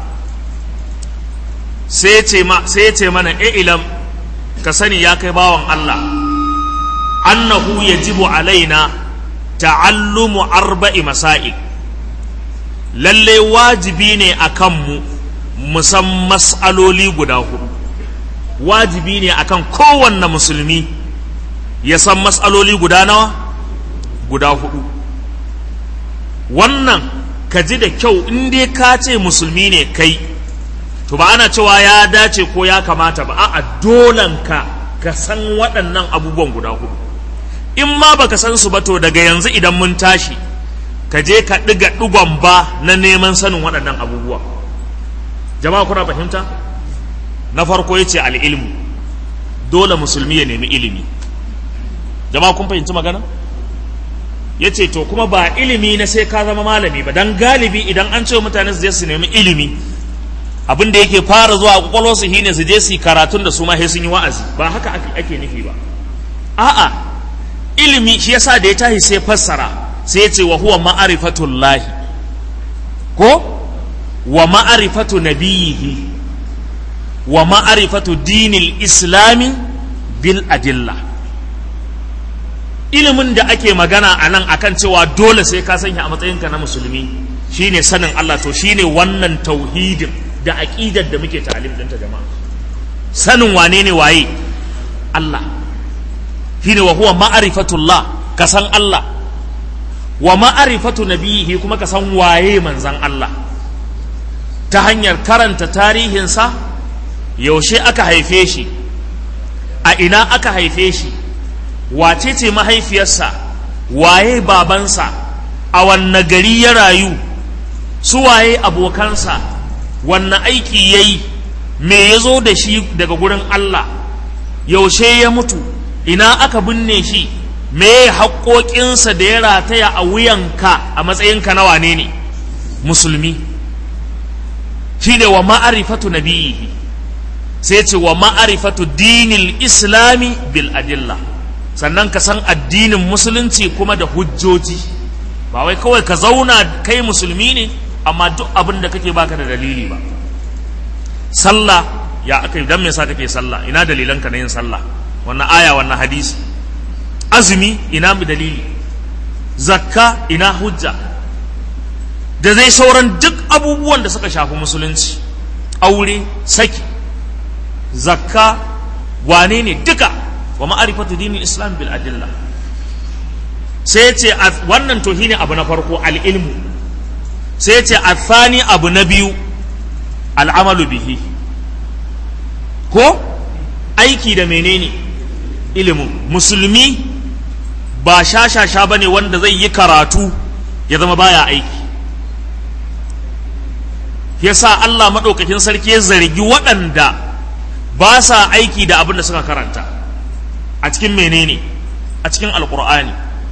sai ya ce mana ilam ka sani ya kai bawan Allah annahu yajibu alaina ta'allumu arba'i masail lalle wajibi ne a kanmu musan mas'aloli guda hudu wajibi ne akan kowanne musulmi ya san mas'aloli guda nawa guda hudu wannan ka ji da kyau in dai ka ce musulmi ne kai to ba ana cewa ya dace ko ya kamata ba a'a dolan ka ka san waɗannan abubuwan guda hudu in ma baka san su ba to daga yanzu idan mun tashi ka je ka ɗiga ɗigon ba na neman sanin waɗannan abubuwa jama'a kuna fahimta na farko ya ce al'ilmu dole musulmi ya nemi ilimi jama'a kun fahimci magana ya ce to kuma ba ilimi na sai ka zama malami ba don galibi idan an ce mutane su je su nemi ilimi abin da yake fara zuwa kwakwalwa su shine su je su yi karatun da su ma sun yi wa'azi ba haka ake nufi ba a'a ilimi shi yasa da ya tashi sai fassara sai ya ce wa huwa ma'arifatullahi ko wa ma'arifatu nabiyihi wa ma'arifatu dinil islami bil adilla ilimin da ake magana a nan akan cewa dole sai ka sanya a matsayinka na musulmi shine sanin Allah to shine wannan tauhidin da aqidar da muke ta'alim ɗinta jama'a sanin wane ne waye Allah shine wa huwa ma'rifatullah ka san Allah wa ma'rifatu nabiyihi kuma ka san waye manzan Allah ta hanyar karanta tarihinsa yaushe aka haife shi a ina aka haife shi wace ce mahaifiyarsa waye babansa a wanne gari ya rayu su waye abokansa wanne aiki ya yi me ya zo da shi daga gurin Allah yaushe ya mutu ina aka binne shi me haƙoƙinsa da ya rataya a wuyanka a matsayinka na wane ne musulmi shi ne wa ma'arifatu nabiyihi sai ce wa ma'arifatu dinil islami bil adilla sannan ka san addinin musulunci kuma da hujjoji ba wai kawai ka zauna kai musulmi ne amma duk abin da kake baka da dalili ba sallah ya aka dan me yasa kake sallah ina dalilan ka na yin sallah wannan aya wannan hadisi azumi ina mu dalili zakka ina hujja da zai sauran duk abubuwan da suka shafi musulunci aure saki zakka wane ne duka wa ma'arifatu dinin islam bil adilla sai ya ce wannan to ne abu na farko al'ilmu sai ya ce athani abu na biyu al'amalu bihi ko aiki da menene ilimin musulmi ba shashasha ba ne wanda zai yi karatu ya zama baya aiki yasa Allah maɗaukakin sarki ya zargi waɗanda ba sa aiki da abin da suka karanta a cikin menene a cikin alkur'ani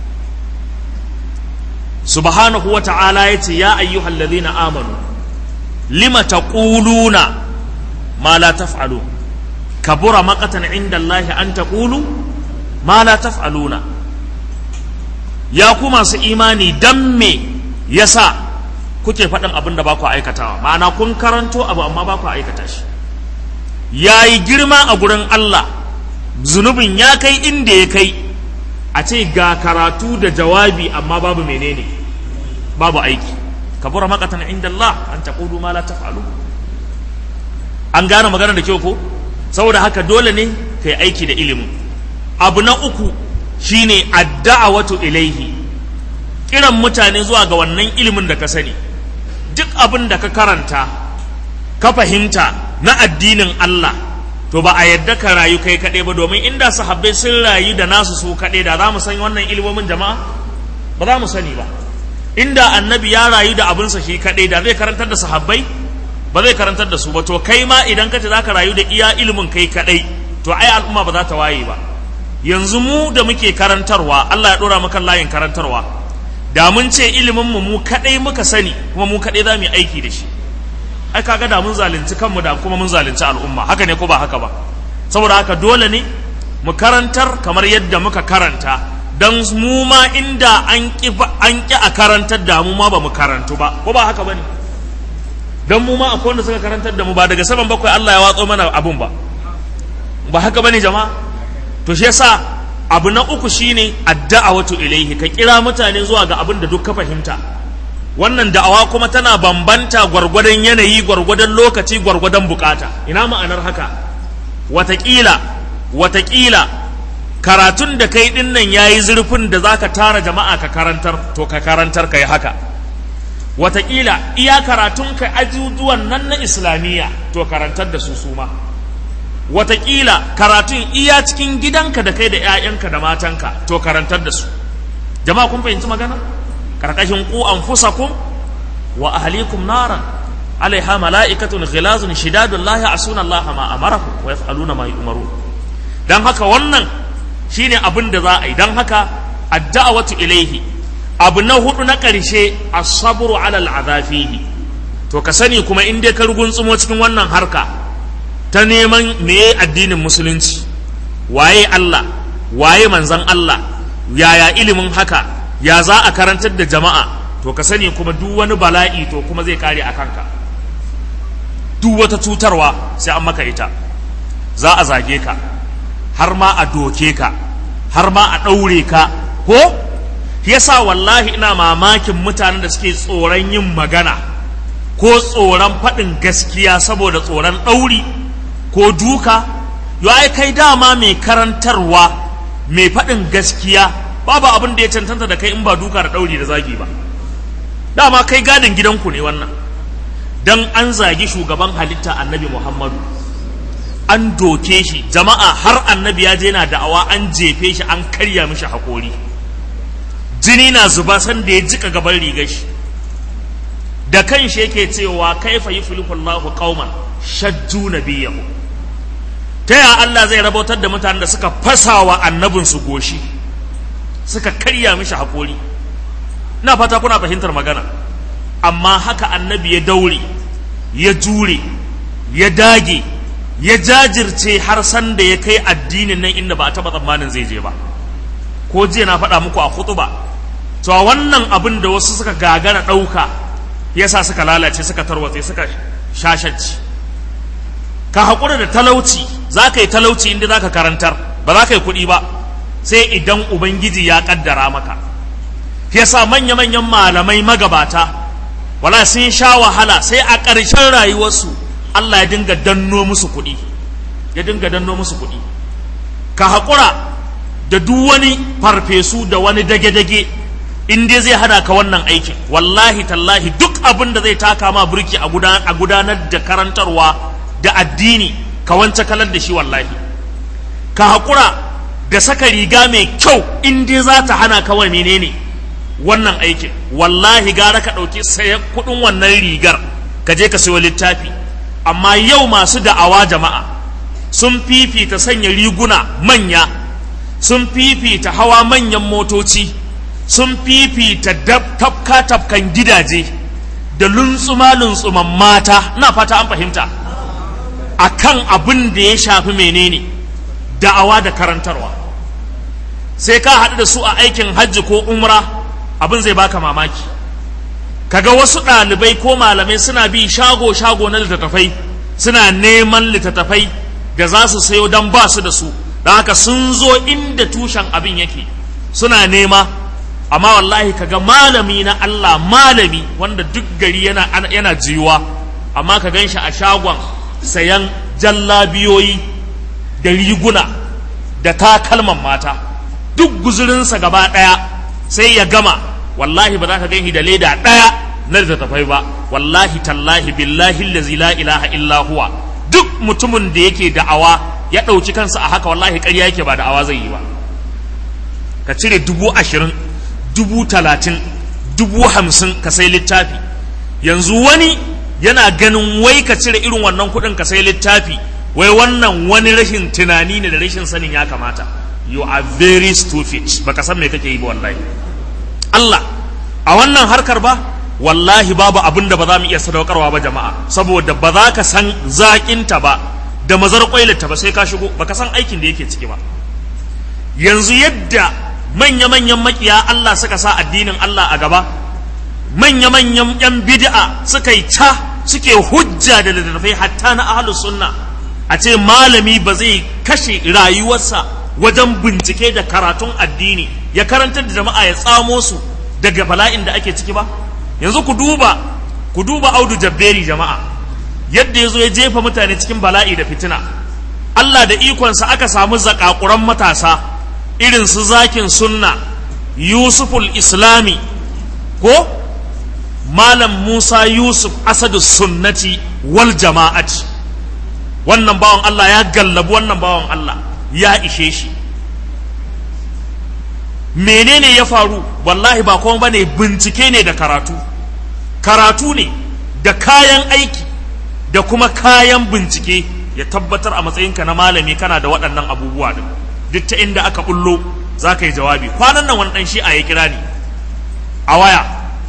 subhanahu wa ta'ala ya ce ya ayyuhal ladhina amanu lima taquluna ma la taf'alu kabura maqatan inda Allah an taqulu ma la taf'aluna ya ku masu imani dan me yasa kuke faɗin abin da ba ku aikatawa ma'ana kun karanto abu amma ba ku aikata shi ya yi girma a gurin Allah zunubin ya kai inda ya kai a ce ga karatu da jawabi amma babu menene babu aiki kabura makatan inda Allah an taqulu ma la taf'alu an gane magana da kyau ko saboda haka dole ne kai aiki da ilimin abu na uku shine adda'awatu ilaihi kiran mutane zuwa ga wannan ilimin da ka sani duk abin da ka karanta ka fahimta na addinin Allah to ba a yadda ka rayu kai kaɗai ba domin inda sahabbai sun rayu da nasu su kaɗai da za mu san wannan ilimomin jama'a ba za mu sani ba inda annabi ya rayu da abinsa shi kaɗai da zai karantar da sahabbai ba zai karantar da su ba to kai ma idan ka ce za ka rayu da iya ilimin kai kaɗai to ai al'umma ba za ta waye ba yanzu mu da muke karantarwa Allah ya ɗora maka layin karantarwa da mun ce ilimin mu mu kaɗai muka sani kuma mu kaɗai za mu yi aiki da shi ai kaga da mun zalunci kanmu da kuma mun zalunci al'umma haka ne ko ba haka ba saboda haka dole ne mu karantar kamar yadda muka karanta dan mu ma inda an ki an ki a karantar da mu ma ba mu karantu ba ko ba haka bane dan mu ma akwai wanda suka karantar da mu ba daga saman bakwai Allah ya watso mana abun ba ba haka bane jama'a to shi yasa abu na uku shine adda'awatu ilaihi ka kira mutane zuwa ga abin da duk ka fahimta wannan da'awa kuma tana bambanta gwargwadon yanayi gwargwadon lokaci gwargwadon bukata ina ma'anar haka watakila watakila karatun da kai din nan yayi zurfin da zaka tara jama'a ka karantar to ka karantar kai haka watakila iya karatun ka ajujuwan nan na islamiyya to karantar da su suma watakila karatun iya cikin gidanka da kai da 'ya'yanka da matanka to karantar da su jama'a kun fahimci magana karkashin ku anfusakum wa ahlikum naran alaiha mala'ikatun ghilazun shidadun la ya'suna Allah ma amarakum wa yaf'aluna ma yu'marun dan haka wannan shine abin da za a yi dan haka ad-da'watu ilaihi abu na hudu na karshe as-sabru 'ala al-'adhafihi to ka sani kuma in dai ka rugunsumo cikin wannan harka ta neman meye addinin musulunci waye Allah waye manzon Allah yaya ilimin haka ya za a karantar da jama'a to ka sani kuma duk wani bala'i to kuma zai kare a kanka duk wata cutarwa sai an maka ita za a zage ka har ma a doke ka har ma a ɗaure ka ko yasa wallahi ina mamakin mutanen da suke tsoron yin magana ko tsoron faɗin gaskiya saboda tsoron ɗauri ko duka yo ai kai dama mai karantarwa mai faɗin gaskiya babu abin da ya cancanta da kai in ba duka da ɗauri da zagi ba dama kai gadin gidanku ne wannan dan an zagi shugaban halitta annabi muhammadu an doke shi jama'a har annabi ya je na da'awa an jefe shi an karya mishi haƙori jini na zuba san da ya jika gaban rigar shi da kan shi yake cewa kaifa yuflihullahu qauman shajju nabiyahu ta ya Allah zai rabotar da mutanen da suka fasawa annabinsu goshi suka karya mishi haƙori na fata kuna fahimtar magana amma haka annabi ya daure ya jure ya dage ya jajirce har san da ya kai addinin nan inda ba a taɓa tsammanin zai je ba ko jiya na faɗa muku a hutuba to a wannan abin da wasu suka gagara ɗauka yasa suka lalace suka tarwatse suka shashanci ka haƙura da talauci za ka yi talauci inda za ka karantar ba za ka yi kuɗi ba sai idan ubangiji ya ƙaddara maka yasa manya-manyan malamai magabata wala sun sha wahala sai a ƙarshen rayuwarsu Allah ya dinga danno musu kuɗi ya dinga danno musu kuɗi ka haƙura da duk wani farfesu da wani dage-dage in dai zai hada ka wannan aikin wallahi tallahi duk abin da zai taka ma burki a gudanar da karantarwa da addini ka wance kalar da shi wallahi ka haƙura da saka riga mai kyau in dai za ta hana kawai menene wannan aikin wallahi gara ka ɗauki sayan kuɗin wannan rigar ka je ka sayo littafi amma yau masu da'awa jama'a sun fifita sanya riguna manya sun fifita hawa manyan motoci sun fifita tafka tafkan gidaje da luntsuma luntsuman mata na fata an fahimta akan abin da ya shafi menene da'awa da karantarwa sai ka haɗu da su a aikin hajji ko umra abin zai baka mamaki kaga wasu ɗalibai ko malamai suna bi shago-shago na littattafai suna neman littattafai da za su sayo don ba su da su da haka sun zo inda tushen abin yake suna nema amma wallahi kaga malami na Allah malami wanda duk gari yana, yana jiyuwa amma ka gan shi a shagon sayan jallabiyoyi da riguna da takalman mata duk guzurinsa gaba ɗaya sai ya gama wallahi ba za ka gani da leda ɗaya na littattafai ba wallahi tallahi billahi lazi la ilaha illa huwa duk mutumin da yake da'awa ya ɗauki kansa a haka wallahi ƙarya yake ba da'awa zai yi ba ka cire dubu ashirin dubu talatin dubu hamsin ka sai littafi yanzu wani yana ganin wai ka cire irin wannan kuɗin ka sai littafi wai wannan wani rashin tunani ne da rashin sanin ya kamata you are very stupid baka san me kake yi ba wallahi Allah a wannan harkar ba wallahi babu abin da ba za mu iya sadaukarwa ba jama'a saboda ba za ka san zaƙinta ba da mazar ta ba sai ka shigo baka san aikin da yake ciki ba yanzu yadda manya-manyan makiya Allah suka sa addinin Allah a gaba manya-manyan 'yan bid'a suka yi ta suke hujja da littattafai hatta na ahlus sunna a ce malami ba zai kashe rayuwarsa wajen bincike da karatun addini ya karantar da jama'a ya tsamo su daga bala'in da ake ciki ba yanzu ku duba ku duba audu jabberi jama'a yadda ya zo ya jefa mutane cikin bala'i da fitina Allah da ikonsa aka samu zakakuran matasa irin su zakin sunna yusuful islami ko malam musa yusuf asadu sunnati wal jama'ati wannan bawan Allah ya gallabi wannan bawan Allah ya ishe shi menene ya faru wallahi ba kuma bane bincike ne da karatu karatu ne da kayan aiki da kuma kayan bincike ya tabbatar a matsayinka na malami kana da waɗannan abubuwa din duk ta inda aka bullo za ka yi jawabi kwanan nan wani ɗan shi a ya kira ni a waya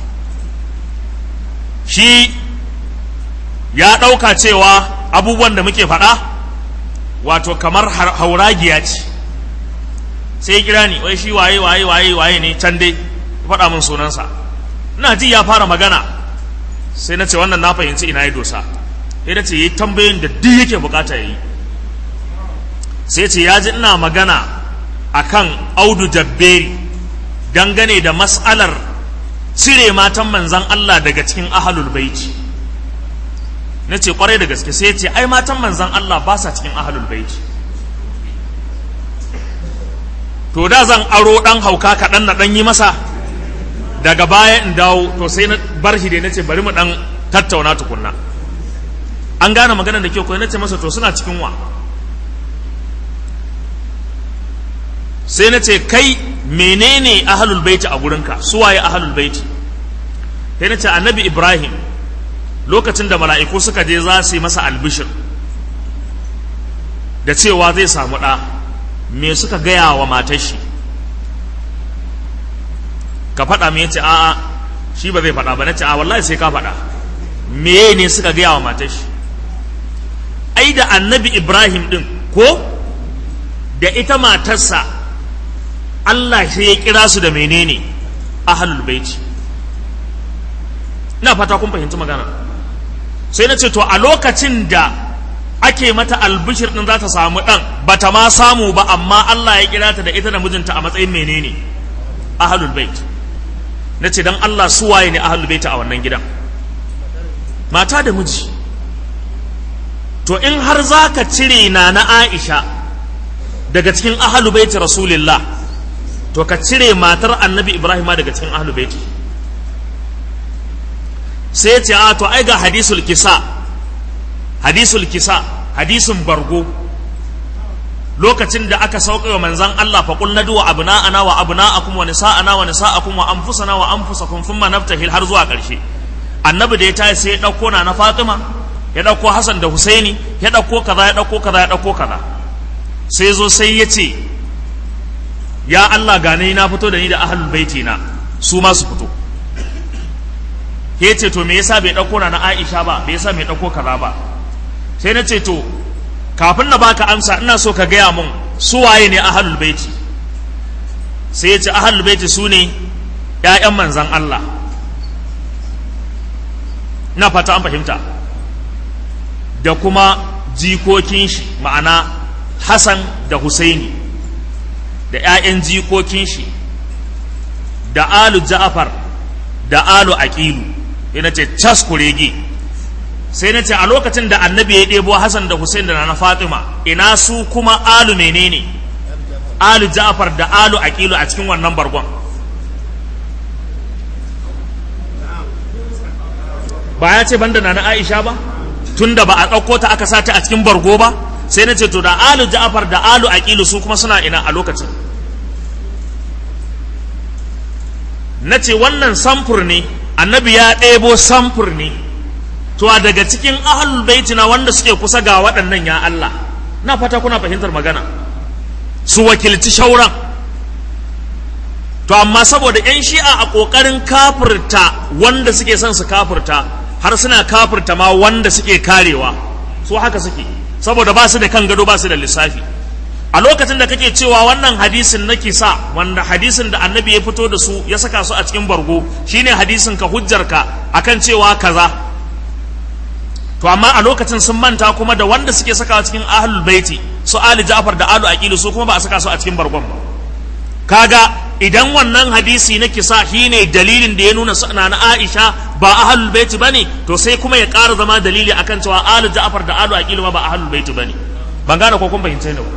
shi ya ɗauka cewa abubuwan da muke faɗa wato kamar hauragiya ce sai kira ni wai shi waye waye waye waye ne can dai faɗa min sunansa ina ji ya fara magana sai na ce wannan na fahimci ina ya dosa sai na ce yi tambayoyin da duk yake bukata ya yi sai ce ya ji ina magana akan audu jabberi dangane da mas'alar cire matan manzan Allah daga cikin ahalul baiti na ce kwarai da gaske sai ce ai matan manzan Allah ba sa cikin ahalul baiti to da zan aro dan hauka kaɗan na ɗan yi masa daga baya in dawo to sai na bar shi dai na ce bari mu ɗan tattauna tukunna an gane maganar da kyau ko na ce masa to suna cikin wa sai na ce kai menene ahalul baiti a gurinka suwaye ahalul baiti sai na ce annabi ibrahim lokacin da mala'iku suka je za su yi masa albishir da cewa zai samu ɗa me suka gaya wa matar shi ka faɗa me yace a'a shi ba zai faɗa ba na ce a wallahi sai ka faɗa me ne suka gaya wa matar shi ai da annabi ibrahim ɗin ko da ita matarsa Allah sai ya kira su da menene ahlul baiti ina fata kun fahimci magana sai na ce to a lokacin da ake mata albishir din za ta samu dan bata ma samu ba amma Allah ya kira ta da ita da mijinta a matsayin menene ahlul bait na ce dan Allah su waye ne ahlul bait a wannan gidan mata da miji to in har za ka cire na na Aisha daga cikin ahlul bait rasulillah to ka cire matar annabi Ibrahim daga cikin ahlul bait sai ya ce a to ai ga hadisul kisa hadisul kisa hadisin bargo lokacin da aka sauka wa manzan Allah fa qul nadu wa abna'ana wa abna'akum wa nisa'ana wa nisa'akum wa anfusana wa anfusakum thumma naftahil har zuwa ƙarshe annabi da ya tashi sai ya dauko na na Fatima ya dauko Hassan da Husaini ya dauko kaza ya dauko kaza ya dauko kaza sai zo sai ya ce ya Allah gane na fito da ni da ahlul baiti na su ma su fito ya ce to me yasa bai dauko na na Aisha ba bai yasa bai dauko kaza ba sai na ce to kafin na baka amsa ina so ka gaya mun su waye ne ahlul baiti sai ya ce ahlul baiti su ne ƴaƴan manzan Allah ina fata an fahimta da kuma jikokin shi ma'ana Hassan da Husaini da ƴaƴan jikokin shi da alu Ja'far da alu Aqilu yana ce cas kurege sai na ce a lokacin da annabi ya ɗebo Hassan da Hussein da na Fatima ina su kuma alu menene alu Ja'far da alu Aqilu a cikin wannan bargon ba ya ce banda na Aisha ba tunda ba a ɗauko ta aka sa ta a cikin bargo ba sai na ce to da alu Ja'far da alu Aqilu su kuma suna ina a lokacin na ce wannan samfur ne annabi ya ɗebo samfur ne to a daga cikin ahlul baiti na wanda suke kusa ga waɗannan ya Allah na fata kuna fahimtar magana su wakilci shauran to amma saboda yan shi'a a ƙoƙarin kafirta wanda suke son su kafirta har suna kafirta ma wanda suke karewa su haka suke saboda ba su da kan gado ba su da lissafi a lokacin da kake cewa wannan hadisin na kisa wanda hadisin da annabi ya fito da su ya saka su a cikin bargo shine hadisin ka hujjarka akan cewa kaza to amma a lokacin sun manta kuma da wanda suke sakawa cikin ahlul baiti su ali ja'far da alu aqilu su kuma ba a saka su a cikin bargon ba kaga idan wannan hadisi na kisa shine dalilin da ya nuna sana na Aisha ba ahlul baiti bane to sai kuma ya ƙara zama dalili akan cewa alu ja'far da alu aqilu ma ba ahlul baiti bane ban gane ko kun fahimce ni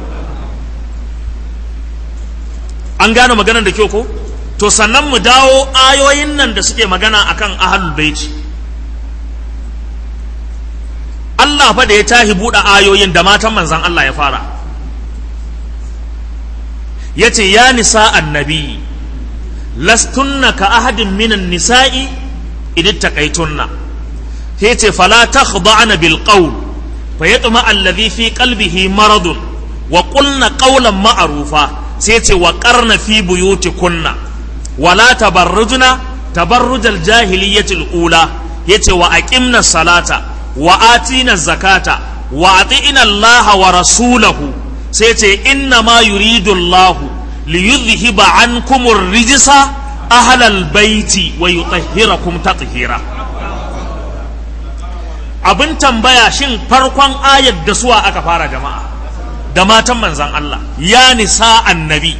an gane maganar da kyau ko to sannan mu dawo ayoyin nan da suke magana akan ahlul baiti Allah fa da ya tahi buɗe ayoyin da matan manzan Allah ya fara ya ce ya nisa annabi lastunna ka ahadin minan nisa'i idan taƙaitunna ya ce fala ta khuda'ana bil qawl fa yatma alladhi fi qalbihi maradun wa qulna qawlan ma'rufa sai ce wa qarna fi buyutikunna wala tabarrujna tabarrujal jahiliyyatil ula yace wa aqimna salata wa atina zakata wa atina Allah wa rasulahu sai ce inna ma yuridu Allah li yudhhiba ankum ar-rijsa ahlal baiti wa yutahhirakum tathira abin tambaya shin farkon ayar da suwa aka fara jama'a da matan manzan Allah ya nisa annabi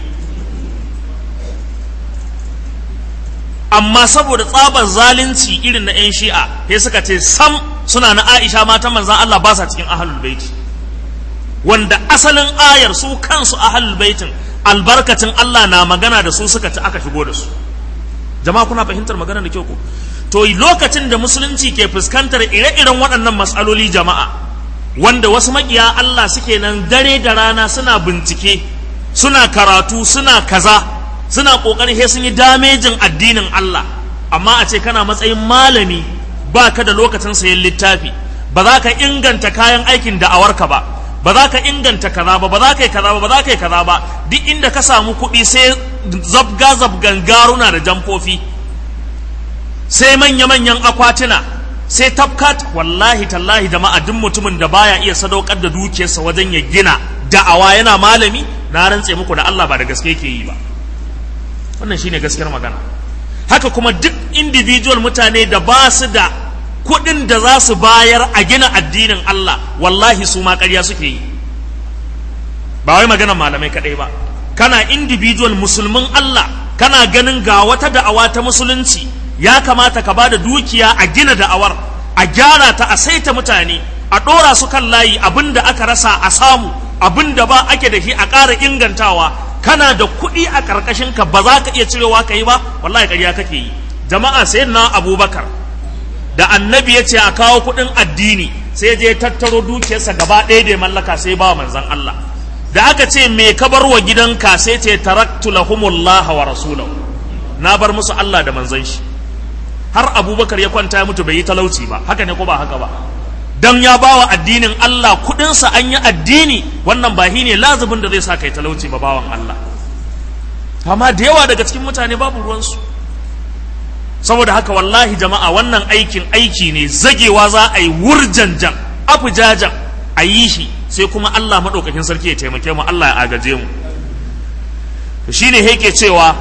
amma saboda tsabar zalunci irin na 'yan shi'a sai suka ce sam suna na aisha matan manzan Allah ba sa cikin ahalul baiti wanda asalin ayar su kansu ahalul baitin albarkacin Allah na magana da su suka ci aka shigo da su jama'a kuna fahimtar magana da kyau ko to lokacin da musulunci ke fuskantar ire-iren waɗannan matsaloli jama'a wanda wasu makiya Allah suke nan dare da rana suna bincike suna karatu suna kaza suna kokarin he sun yi damejin addinin Allah amma a ce kana matsayin malami ba ka da lokacin sayan littafi ba za ka inganta kayan aikin da'awarka ba ba za ka inganta kaza ba ba za ka yi kaza ba ba za ka yi kaza ba duk inda ka samu kuɗi sai zabga zabgan garuna da jamfofi sai manya-manyan akwatuna sai tafkat wallahi tallahi jama'a duk mutumin da baya iya sadaukar da dukiyarsa wajen ya gina da'awa yana malami na rantse muku da Allah ba da gaske yake yi ba wannan shine gaskiyar magana haka kuma duk individual mutane da ba su da kuɗin da za su bayar a gina addinin Allah wallahi su ma ƙarya suke yi ba wai maganar malamai kaɗai ba kana individual musulmin Allah kana ganin ga wata da'awa ta musulunci ya kamata ka ba da dukiya a gina da'awar a gyara ta a saita mutane a ɗora su kan layi abin da aka rasa a samu abin da ba ake da shi a ƙara ingantawa kana da kuɗi a ƙarƙashin ka ba za ka iya cirewa ka yi ba wallahi ƙarya kake yi jama'a sai na abubakar da annabi ya ce a kawo kuɗin addini sai je tattaro dukiyarsa gaba ɗaya da mallaka sai ba manzan Allah da aka ce me ka bar wa gidanka sai ce taraktu lahumullah wa rasulahu na bar musu Allah da manzon shi har abubakar ya kwanta ya mutu bai yi talauci ba haka ne ko ba haka ba dan ya bawa addinin Allah kudinsa an yi addini wannan ba ne lazibin da zai sa kai talauci ba bawan Allah amma da yawa daga cikin mutane babu ruwansu saboda haka wallahi jama'a wannan aikin aiki ne zagewa za a yi wurjanjan afujajan a yi shi sai kuma Allah maɗaukakin sarki ya taimake mu Allah ya agaje mu shi ne yake cewa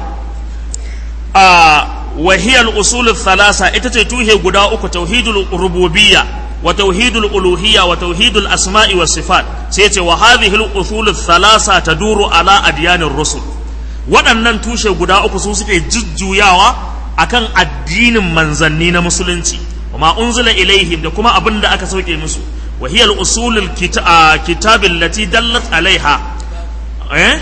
a wahiyar usulul thalasa ita ce tuhe guda uku tauhidul rububiyya wa tauhidul uluhiyya wa tauhidul asma'i wa sifat sai ce wa hadhihi al usulul thalasa taduru ala adyanir rusul waɗannan tushe guda uku su suke jujjuyawa akan addinin manzanni na musulunci wa ma unzila ilaihim da kuma abin da aka sauke musu wa hiya al usulul kitab allati dallat alaiha eh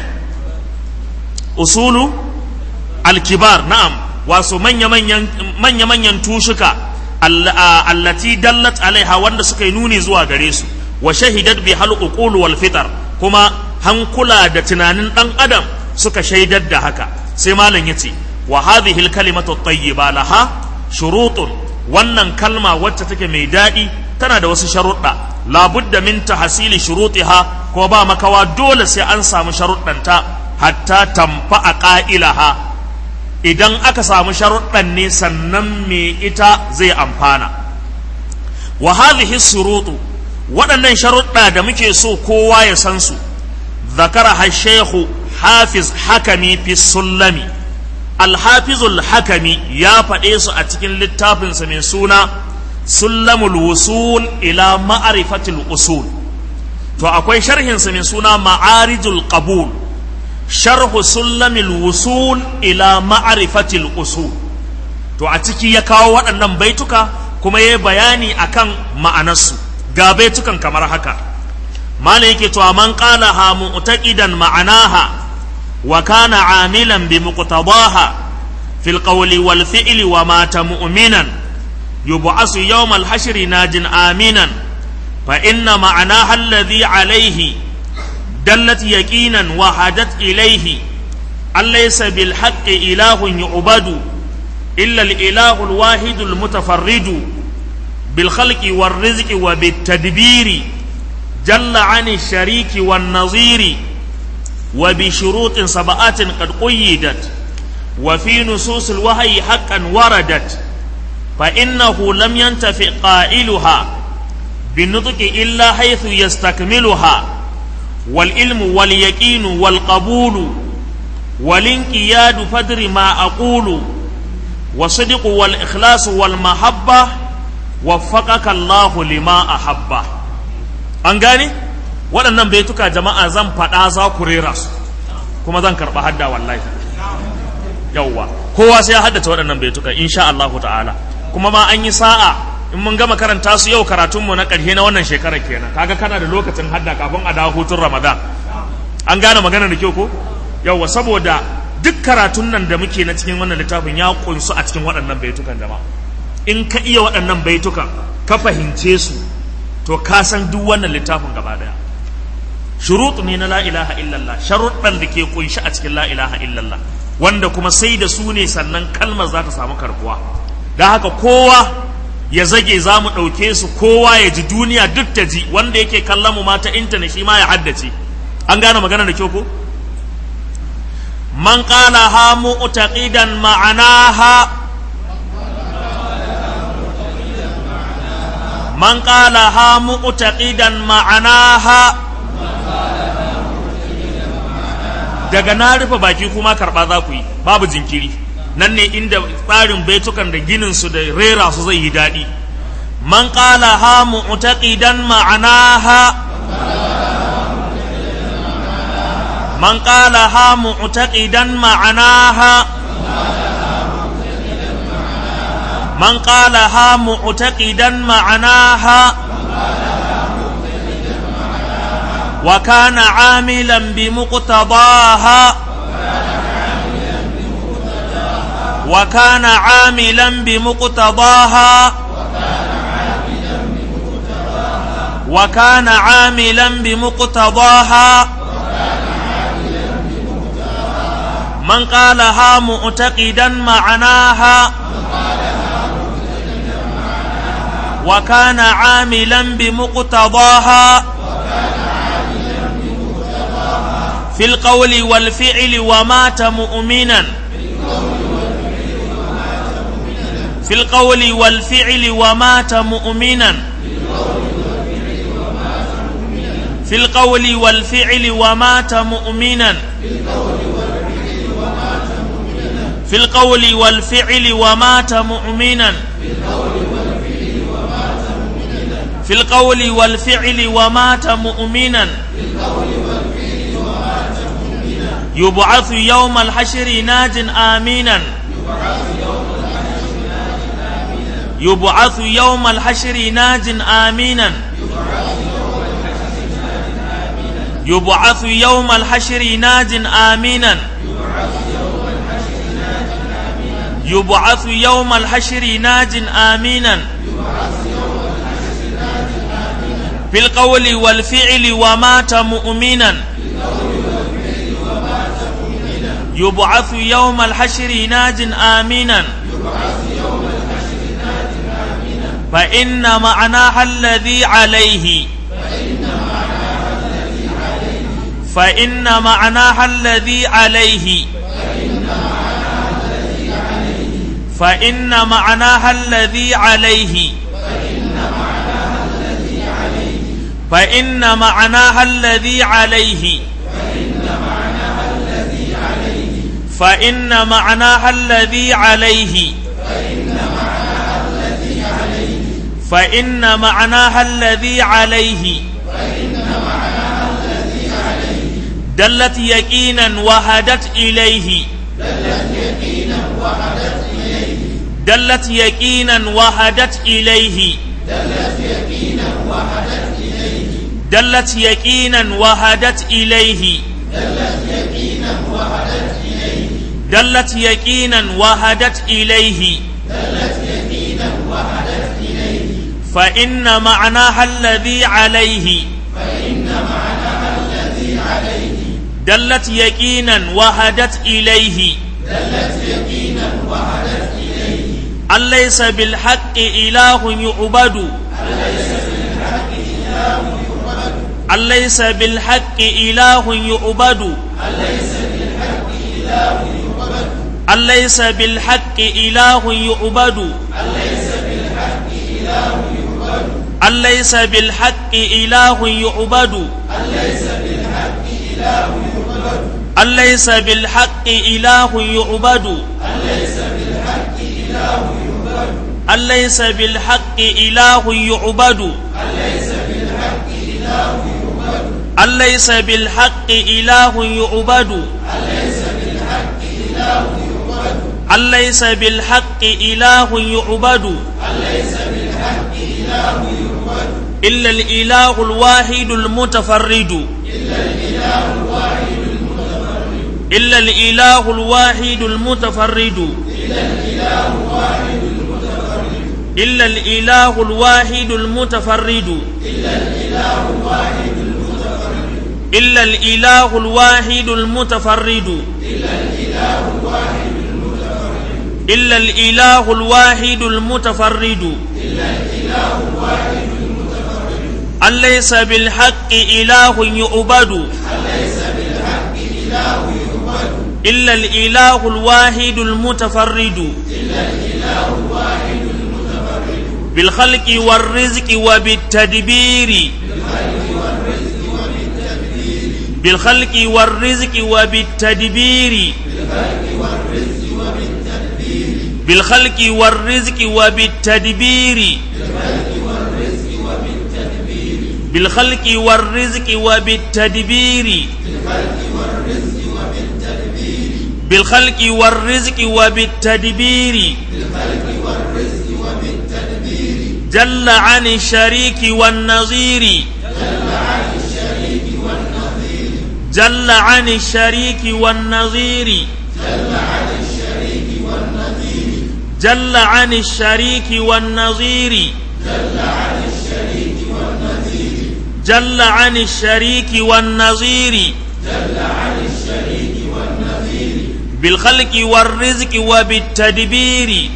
usulu al kibar na'am wasu manya-manyan tushuka allati dallat alaiha wanda suka yi nuni zuwa gare su wa shahidat bi hal uqul wal fitar kuma hankula da tunanin dan adam suka shaidar da haka sai malam yace wa hadhihi al kalimatu tayyiba laha shurutun wannan kalma wacce take mai daɗi tana da wasu sharuɗa labudda min tahsili shurutiha ko ba makawa dole sai an samu sharuɗanta hatta tamfa a ƙa'ilaha idan aka samu sharuɗan ne sannan me ita zai amfana wa hadhihi surutu waɗannan sharuɗa da muke so kowa ya san su zakara hashehu hafiz hakami fi sullami alhafizul hakami ya faɗe su a cikin littafinsa mai suna sullamul wusul ila ma'arifatul usul to akwai sharhinsa mai suna ma'arijul qabul sharhu sullamil wusul ila ma'arifatil usul to a ciki ya kawo waɗannan baituka kuma ya bayani akan ma'anarsu ga baitukan kamar haka mana yake to man qala ha mu'taqidan ma'anaha wa kana amilan bi muqtadaha fil qawli wal fi'li wa mata mu'minan yub'asu yawm al hashri najin aminan fa inna ma'anaha alladhi alayhi دلت يقينا وحدت إليه أن ليس بالحق إله يعبد إلا الإله الواحد المتفرد بالخلق والرزق وبالتدبير جل عن الشريك والنظير وبشروط سبعات قد قيدت وفي نصوص الوحي حقا وردت فإنه لم ينتفع قائلها بالنطق إلا حيث يستكملها والعلم واليقين والقبول والانقياد فدر ما أقول والصدق والإخلاص والمحبة وفقك الله لما أحبه an gane waɗannan baituka jama'a zan faɗa za ku rera su kuma zan karɓa hadda wallahi yawwa kowa sai ya haddace waɗannan baituka insha Allah ta'ala kuma ma an yi sa'a in mun gama karanta su yau karatunmu na ƙarshe na wannan shekarar kenan kaga kana da lokacin hadda kafin a dawo hutun ramadan an gane magana da kyau ko yauwa saboda duk karatun nan da muke na cikin wannan littafin ya kunsu a cikin waɗannan baitukan jama'a in ka iya waɗannan baitukan ka fahimce su to ka san duk wannan littafin gaba daya shuruɗu ne na la ilaha illallah sharuɗan da ke kunshi a cikin la ilaha illallah wanda kuma sai da su ne sannan kalmar za ta samu karbuwa don haka kowa ya zage za mu ɗauke su kowa ya ji duniya duk ta ji wanda yake kallon mu mata intanet shi ma ya haddace an gane magana da kyau ko man qala ha mu'taqidan ma'anaha man qala ha mu'taqidan ma'anaha daga na rufe baki kuma karba za ku yi babu jinkiri nan ne inda tsarin baitukan da ginin su da rera su zai yi daɗi man qala ha mu'taqidan ma'anaha man qala ha mu'taqidan ma'anaha man qala ha mu'taqidan ma'anaha wa kana 'amilan bi muqtadaha وكان عاملا بمقتضاها وكان عاملا بمقتضاها من قالها معتقدا معناها وكان عاملا بمقتضاها في القول والفعل ومات مؤمنا في القول والفعل ومات مؤمنا في القول والفعل ومات مؤمنا في القول والفعل ومات مؤمنا في القول والفعل ومات مؤمنا يبعث يوم الحشر ناج آمينا يبعث يوم الحشر ناج آمينا يبعث يوم الحشر ناج آمينا يبعث يوم الحشر ناج آمينا في القول والفعل ومات مؤمنا يبعث يوم الحشر ناج آمينا فإن معناها الذي عليه فإن معناها الذي عليه فإن معناها الذي عليه فإن معناها الذي عليه فإن معناها الذي عليه فإن معناها الذي عليه دلت يقينا وهدت إليه دلت يقينا وهدت إليه دلت يقينا وهدت إليه دلت يقينا وهدت إليه فإن معناها الذي عليه دلت يقينا وهدت إليه أن ليس بالحق إله يعبد أن ليس بالحق إله يعبد أن ليس بالحق إله يعبد أن ليس بالحق إله يعبد أن ليس بالحق إله يعبد أن ليس بالحق إله يعبد أن ليس بالحق إله يعبد أن ليس بالحق إله يعبد إلا الإله الواحد المتفرد إلا الإله الواحد المتفرد إلا الإله الواحد المتفرد إلا الإله الواحد المتفرد إلا الإله الواحد المتفرد أن ليس بالحق إله يعبد إلا الإله الواحد المتفرد بالخلق والرزق وبالتدبير بالخلق والرزق وبالتدبير بالخلق والرزق وبالتدبير بالخلق والرزق وبالتدبير بالخلق والرزق وبالتدبير جل عن الشريك والنظير جل عن الشريك والنظير جل عن الشريك والنظير جل عن الشريك والنظير بالخلق والرزق وبالتدبير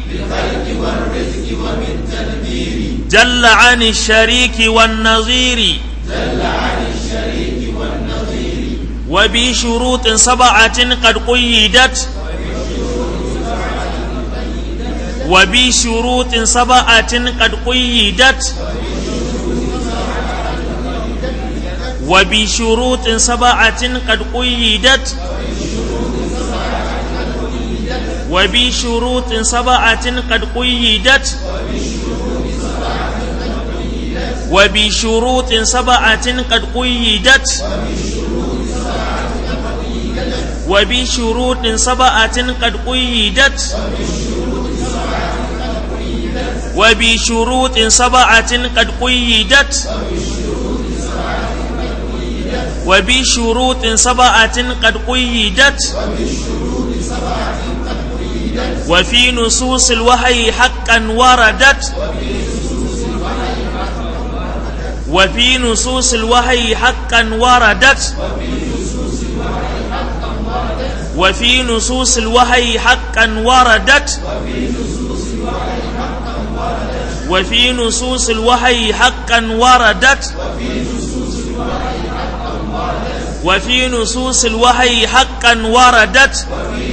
جل عن الشريك والنظير وبشروط سبعة قد قيدت وبشروط سبعة قد قيدت وبشروط سبعة قد قيدت وبشروط سبعة قد قيدت وبشروط سبعة قد قيدت وبشروط سبعة قد قيدت وبشروط سبعة قد قيدت وبشروط سبعة قد قيدت وفي نصوص الوحي حقا وردت وفي نصوص الوحي حقا وردت وفي نصوص الوحي حقا وردت وفي نصوص الوحي حقا وردت وفي نصوص الوحي حقا وردت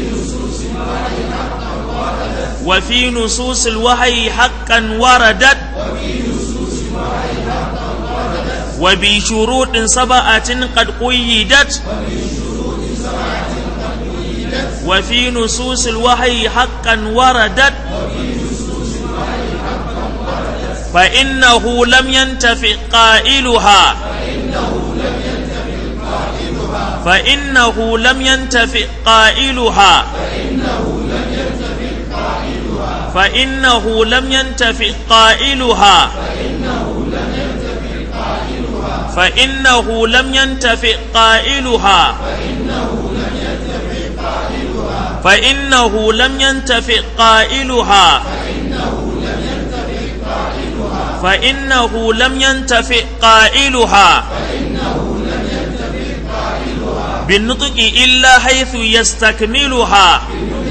وفي نصوص الوحي حقا وردت وبشروط سبعة قد قيدت وفي نصوص الوحي حقا وردت فإنه لم ينتفع قائلها فإنه لم ينتفع قائلها فإنه لم ينتفع قائلها فإنه لم ينتفع قائلها فإنه لم ينتفع قائلها فإنه لم ينتفع قائلها بالنطق إلا حيث يستكملها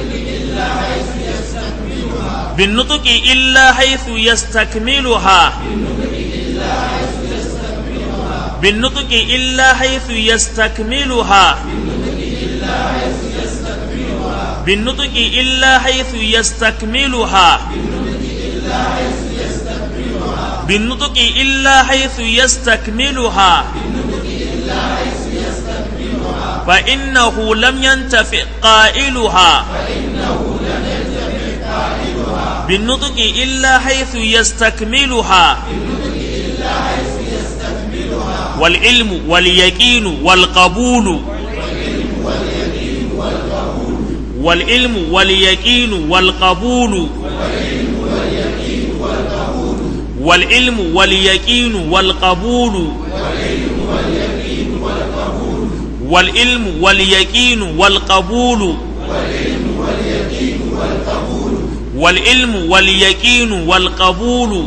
بالنطق إلا حيث يستكملها بالنطق إلا حيث يستكملها بالنطق إلا حيث يستكملها بالنطق إلا حيث يستكملها فإنه لم ينتفع قائلها بالنطق إلا حيث يستكملها والعلم واليقين والقبول والعلم واليقين والقبول والعلم واليقين والقبول والعلم واليقين والقبول والعلم واليقين والقبول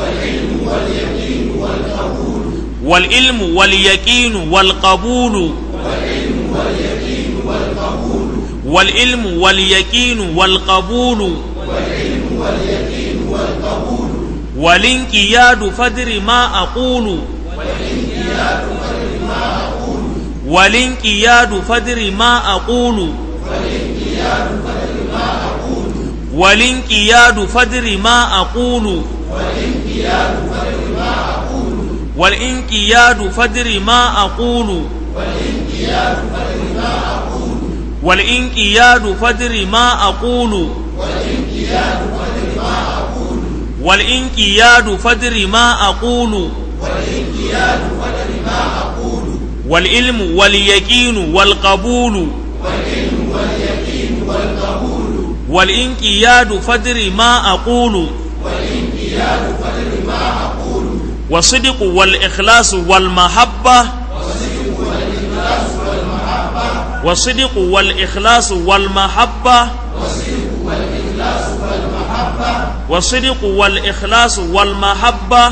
والعلم واليقين والقبول والعلم واليقين والقبول والانقياد فدر ما أقول والانقياد فدر ما أقول والانقياد فدر ما أقول والانقياد فدر ما أقول والانقياد فدر ما أقول والانقياد فدر ما أقول والعلم واليقين والقبول والانقياد فدر ما أقول والصدق والإخلاص والمحبة والصدق والإخلاص والمحبة والصدق والإخلاص والمحبة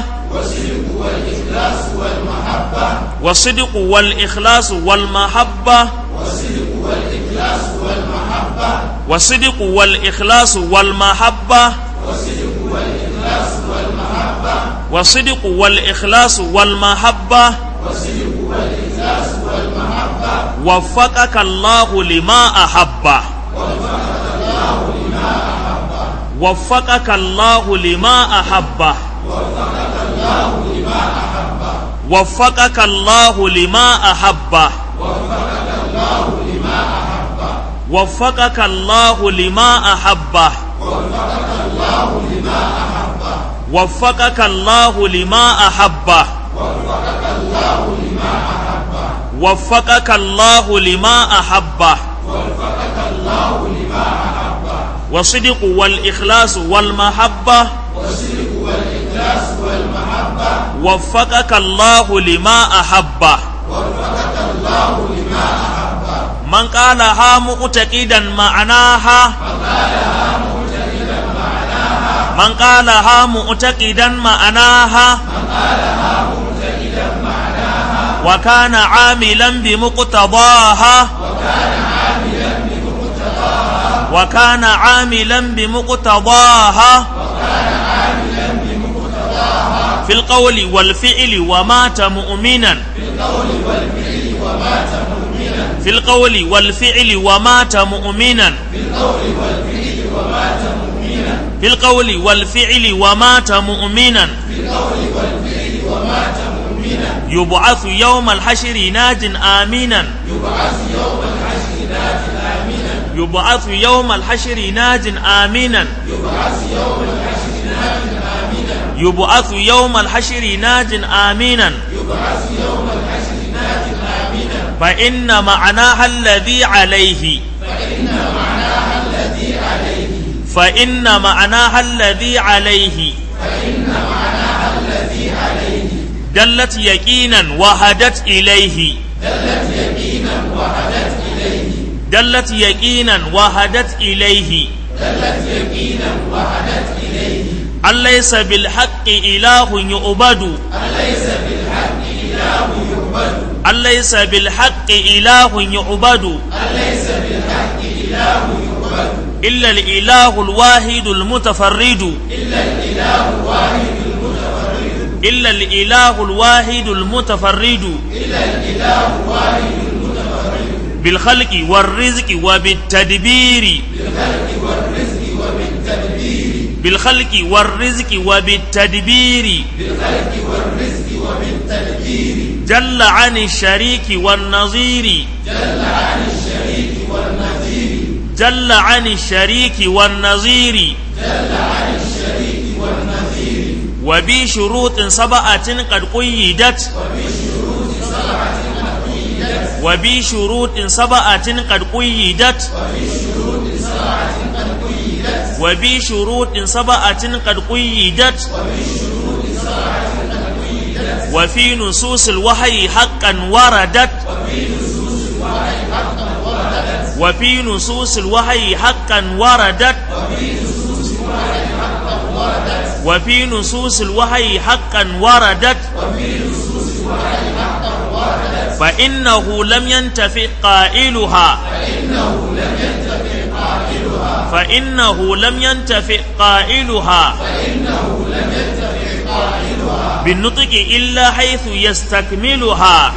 والصدق والإخلاص والمحبة والصدق والإخلاص والمحبة والصدق والإخلاص والمحبة وفقك الله لما أحب وفقك الله لما أحب وفقك الله لما أحب وفقك الله لما أحب وفقك الله لما أحب وفقك الله لما أحب والصدق والإخلاص والمحبة وفقك الله لما أحب من قالها مؤتقدا معناها من قالها مؤتقدا معناها وكان عاملا بمقتضاها وكان عاملا بمقتضاها في القول والفعل ومات مؤمنا في القول والفعل ومات مؤمنا في القول والفعل ومات مؤمنا يبعث يوم الحشر ناج آمينا يبعث يوم الحشر ناج آمينا يبعث يوم الحشر ناج آمينا فإن معناها الذي عليه فإن معناها الذي عليه دلت يقينا وهدت إليه دلت يقينا وهدت إليه أليس بالحق إله يعبد أليس بالحق إله يعبد إلا الإله الواحد المتفرد إلا الإله الواحد المتفرد بالخلق والرزق وبالتدبير بالخلق والرزق وبالتدبير جل عن الشريك والنظير جل عن الشريك والنظير وبشروط سبعة قد قيدت وبشروط سبعة قد قيدت وبشروط سبعة قد قيدت وفي نصوص الوحي حقا وردت وفي نصوص الوحي حقا وردت وفي نصوص الوحي حقا وردت فإنه لم ينتفع قائلها فإنه لم ينتفع قائلها بالنطق إلا حيث يستكملها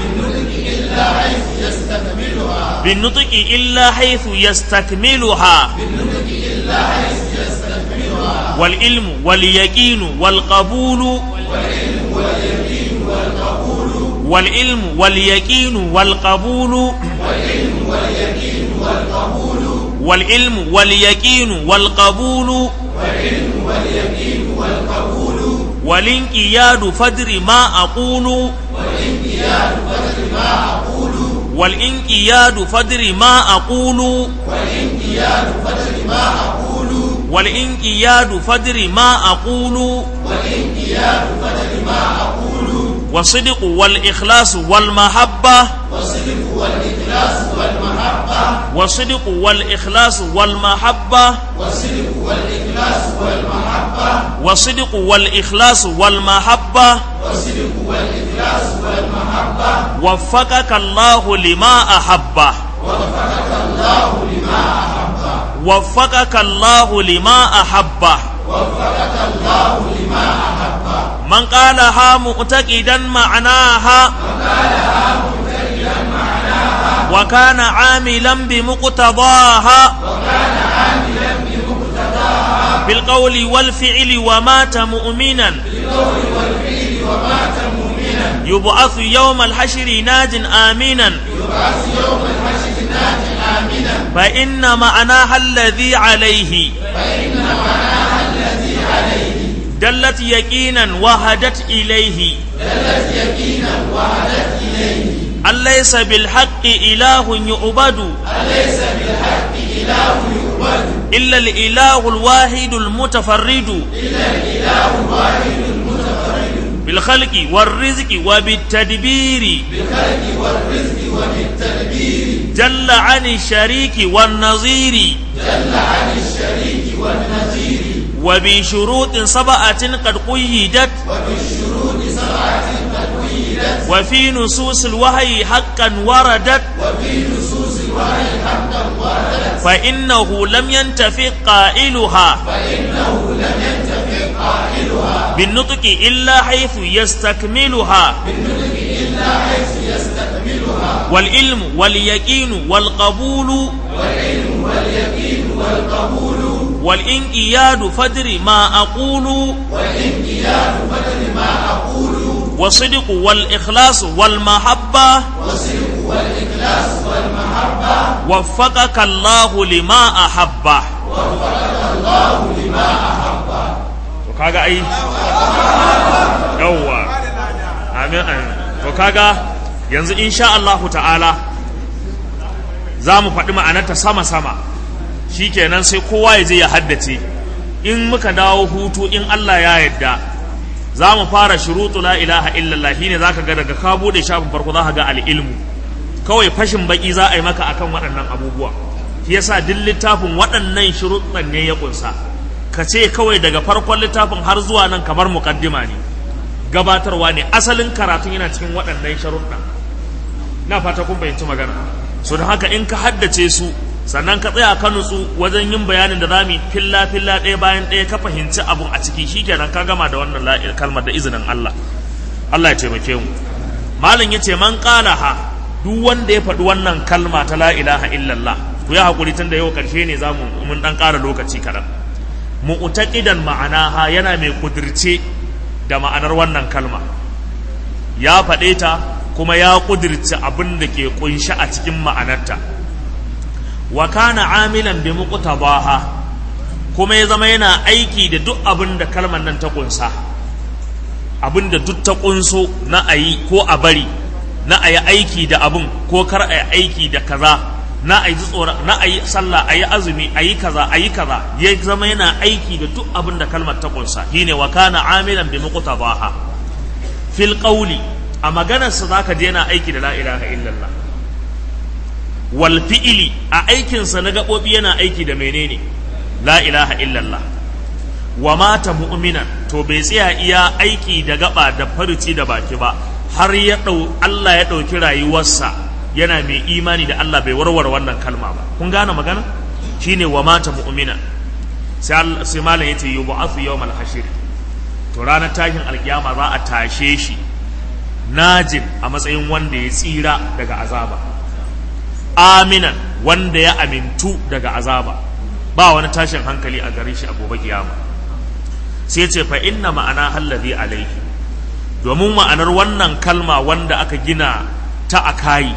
بالنطق إلا حيث يستكملها والعلم واليقين والقبول والعلم واليقين والقبول والعلم واليقين والقبول والانقياد فدر ما أقول والانقياد فدر ما أقول والانقياد فدر ما أقول والصدق والإخلاص والمحبة والصدق والإخلاص والمحبة والصدق والإخلاص والمحبة وفقك الله لما أحب waffaqaka Allah lima ahabba وفقك الله لما أحب man qalaha mu'taqidan ma'naha وقالها مبتدئا معناها wa kana 'amilan bi muqtadaha وكان عاملا بمقتضاها bil qawli wal fi'li wa mata mu'minan بالقول والفعل ومات مؤمنا yub'athu yawm al hashri najin aminan يبعث يوم الحشر ناجا آمنا fa inna ma'naha alladhi 'alayhi فإن معناها الذي عليه dallat yaqinan wa hadat ilayhi دلت يقينا وهدت إليه alaysa bil haqqi ilahun yu'badu أليس بالحق إله يعبد illa al ilahu al wahid al mutafarrid إلا الإله الواحد المتفرد bil khalqi war rizqi wa bit tadbiri بالخلق والرزق وبالتدبير جل عن الشريك والنظير جل عن الشريك والنظير وبشروط سبعة قد قيدت وبالشروط سبعة قد قيدت وفي نصوص الوحي حقا وردت وفي نصوص الوحي حقا وردت فإنه لم ينتفق قائلها فإنه لم ينتفع قائلها بالنطق إلا حيث يستكملها بالنطق إلا حيث يستكملها والعلم واليقين والقبول والعلم واليقين والقبول والإنقياد فدر ما أقول والانقياد بدل ما أقول والصدق والإخلاص والمحبة والصدق والإخلاص والمحبة وفقك الله لما أحبه وفقك الله لما أحب to kaga ai yawwa amin amin to kaga yanzu insha Allah ta'ala za mu faɗi ma'anarta sama-sama shikenan sai kowa ya je ya haddace in muka dawo hutu in Allah ya yarda za mu fara shurutu la ilaha illallah shine zaka ga daga ka bude shafin farko zaka ga al-ilmu kawai fashin baki za a yi maka akan waɗannan abubuwa shi yasa duk littafin waɗannan shuruɗan ne ya kunsa ka ce kawai daga farkon littafin har zuwa nan kamar mukaddima ne gabatarwa ne asalin karatun yana cikin waɗannan sharuɗa na fata kun fahimci magana so da haka in ka haddace su sannan ka tsaya ka nutsu wajen yin bayanin da zamu filla filla ɗaya bayan ɗaya ka fahimci abun a ciki shikenan ka gama da wannan la- kalmar da izinin Allah Allah ya taimake mu malam yace man qalaha duk wanda ya faɗi wannan kalma ta la ilaha illallah ku ya hakuri tun da yau karshe ne zamu mun dan ƙara lokaci kaɗan mu'taqidan ma'anaha yana mai kudirce da ma'anar wannan kalma ya faɗe ta kuma ya kudirce abin da ke kunshi a cikin ma'anarta wa kana amilan bi muqtadaha kuma ya zama yana aiki da duk abin da kalmar nan ta kunsa abin da duk ta kunso na ayi ko a bari na ayi aiki da abin ko kar ayi aiki da kaza na ayi tsora na ayi sallah ayi azumi ayi kaza ayi kaza ya zama yana aiki da duk abin da kalmar ta kunsa shine wa kana amilan bi muqtadaha fil qawli a maganar sa zaka je yana aiki da la ilaha illallah wal fi'li a aikin sa na gabobi yana aiki da menene la ilaha illallah wa mata mu'minan to bai tsaya iya aiki da gaba da farci da baki ba har ya dau Allah ya dauki rayuwarsa yana mai imani da Allah bai warware wannan kalma ba kun gane magana shine wa mata mu'mina sai Allah sai malam yace yub'athu yawmal hashir to ranar tashin alkiyama za a tashe shi najin a matsayin wanda ya tsira daga azaba aminan wanda ya amintu daga azaba ba wani tashin hankali a gare shi a gobe kiyama sai ce fa inna ma'ana hallazi alaihi domin ma'anar wannan kalma wanda aka gina ta akayi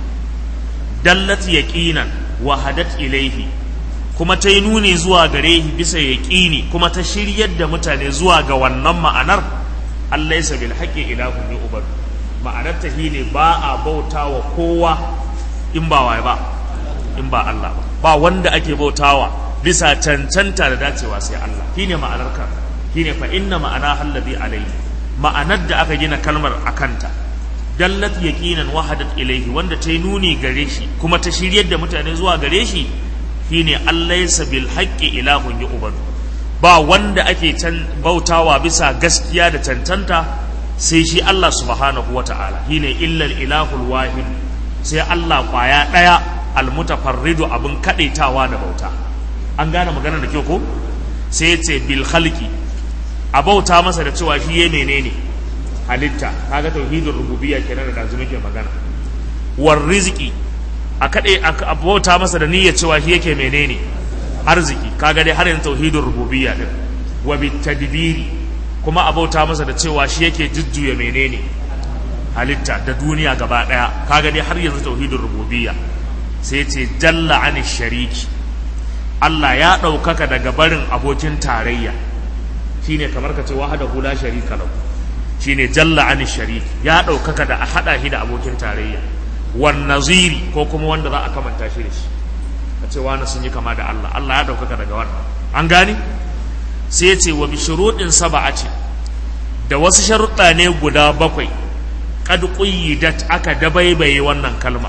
dallat yaqinan wa hadat ilaihi kuma ta yi nuni zuwa gare shi bisa yaqini kuma ta shiryar da mutane zuwa ga wannan ma'anar Allah yasa bil haqqi ilahun yu'bad ma'anar ta ne ba a bautawa kowa in ba waye ba in ba Allah ba ba wanda ake bautawa bisa cancanta da dacewa sai Allah shine ma'anar ka shine fa inna ma'ana hallazi alaihi ma'anar da aka gina kalmar akanta dallat yaqinan wahadat ilaihi wanda ta yi nuni gare shi kuma ta shiryar da mutane zuwa gare shi shine Allah yasa bil haqqi ilahun yu'badu ba wanda ake can bautawa bisa gaskiya da cancanta sai shi Allah subhanahu wata'ala shine illal ilahul wahid sai Allah kwaya daya almutafarridu abin kadaitawa da bauta an gane magana da kyau ko sai ya ce bil khalqi a bauta masa da cewa shi ya menene halitta kaga tauhidin rububiyya kenan da dazu muke magana war rizqi a kade a bauta masa da niyyar cewa shi yake menene arziki kaga dai har yanzu tauhidin rububiyya din wa bit tadbiri kuma a bauta masa da cewa shi yake jujjuya menene halitta da duniya gaba daya kaga dai har yanzu tauhidin rububiyya sai ce jalla ani shariki Allah ya ɗaukaka daga barin abokin tarayya shine kamar ka ce wahada hula sharika lahu shine jalla ani shariki ya ɗaukaka da a haɗa shi da abokin tarayya wan naziri ko kuma wanda za a kamanta shi da shi ka ce wani sun yi kama da Allah Allah ya ɗaukaka daga wannan an gani sai ya ce wa bi shuruɗin saba'ati da wasu sharuɗa ne guda bakwai kad quyyidat aka dabaibaye wannan kalma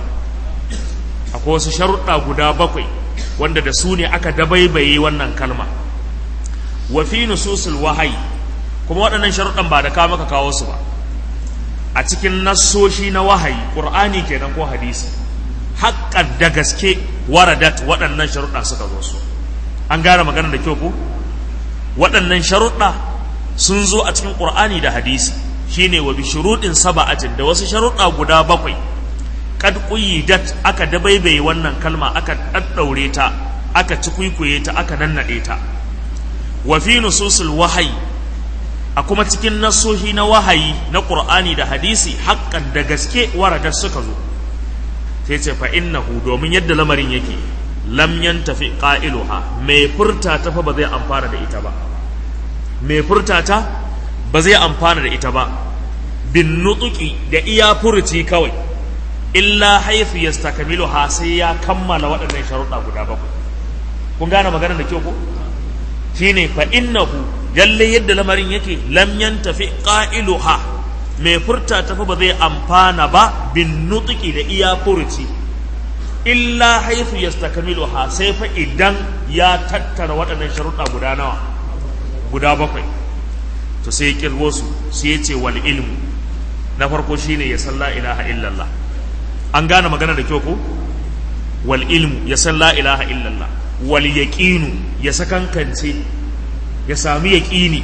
akwai wasu sharuɗa guda bakwai wanda da su ne aka dabaibaye wannan kalma wa fi nususul wahayi kuma waɗannan sharuɗan ba da ka maka kawo su ba a cikin nassoshi na wahayi qur'ani kenan ko hadisi haƙƙan da gaske waradat waɗannan sharuɗa suka zo su an gane magana da kyau ko waɗannan sharuɗa sun zo a cikin qur'ani da hadisi shine wa bi shuruɗin saba'atin da wasu sharuɗa guda bakwai kad quyyidat aka dabaibaye wannan kalma aka daddaure ta aka cikuikuye ta aka nannade ta wa fi nususul wahayi a kuma cikin nasohi na wahayi na qur'ani da hadisi haƙƙan da gaske warada suka zo sai ce fa innahu domin yadda lamarin yake lam yantafi qailuha mai furta ta fa ba zai amfana da ita ba mai furta ta ba zai amfana da ita ba bin nutuki da iya furuci kawai illa haifu yastakmiluha sai ya kammala waɗannan sharuɗa guda bakwai kun gane maganar da kyau ko shine fa innahu lalle yadda lamarin yake lam yantafi qailuha mai furta tafi ba zai amfana ba bin nutuki da iya furuci illa haifu yastakmiluha sai fa idan ya tattara waɗannan sharuɗa guda nawa guda bakwai to sai ya kirgo su sai ya ce wal ilmu na farko shine ya san la ilaha illallah an gane magana da kyau ko wal ilmu ya san la ilaha illallah wal yaqinu ya sakankance ya sami yaqini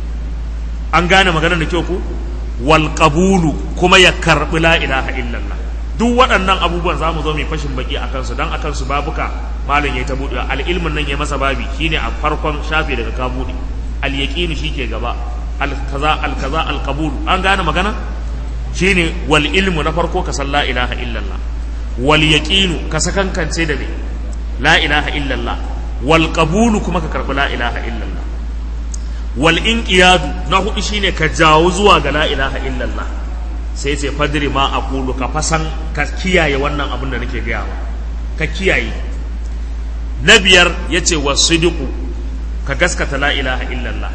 an gane magana da kyau ko wal qabulu kuma ya karbi la ilaha illallah duk waɗannan abubuwan za mu zo mai fashin baki a kansu don a kansu babuka malam ya ta buɗe al ilmin nan ya masa babi shine a farkon shafe daga ka buɗe al yaqinu shi ke gaba al kaza al kaza al qabulu an gane magana shine wal ilmu na farko ka san la ilaha illallah wal yaqinu ka sakankance da me la ilaha illallah wal qabulu kuma ka karbi la ilaha illallah wal inqiyadu na hudu shine ka jawo zuwa ga la ilaha illallah sai ce fadri ma aqulu ka fasan ka kiyaye wannan abin da nake gaya wa ka kiyaye na biyar yace wasidiku ka gaskata la ilaha illallah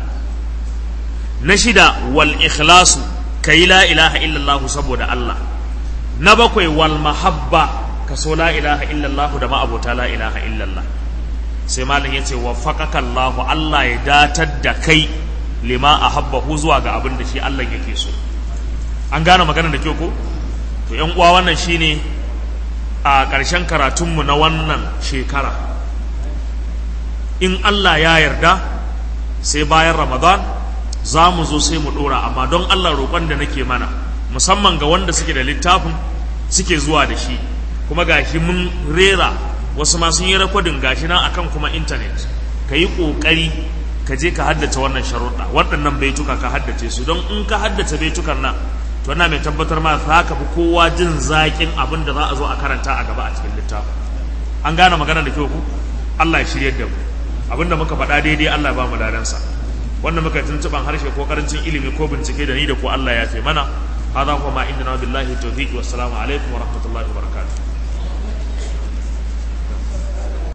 na shida wal ikhlasu ka yi la ilaha illallah saboda Allah na bakwai wal mahabba ka so la ilaha illallah da ma'abota la ilaha illallah sai malam ya ce wa faƙaƙa Allah Allah ya datar da kai lima a habbahu zuwa ga abin da shi Allah yake so an gane magana da kyau ko to yan uwa wannan shine a ƙarshen karatunmu na wannan shekara in Allah ya yarda sai bayan Ramadan za mu zo sai mu ɗora amma don Allah roƙon da nake mana musamman ga wanda suke da littafin suke zuwa da shi kuma gashi mun rera wasu ma sun yi rekodin gashi nan akan kuma intanet ka yi ƙoƙari ka je ka haddace wannan sharuɗa waɗannan baituka ka haddace su don in ka haddace baitukan nan to ina mai tabbatar ma za ka fi kowa jin zaƙin abin da za a zo a karanta a gaba a cikin littafin an gane magana da kyau ku Allah ya shiryar da mu abin da muka faɗa daidai Allah ya ba mu ladansa wannan muka tuntuban harshe ko karancin ilimi ko bincike da ni da ko Allah ya fi mana hada kuma ma inda na billahi tawfiq wassalamu alaikum wa rahmatullahi wa barakatuh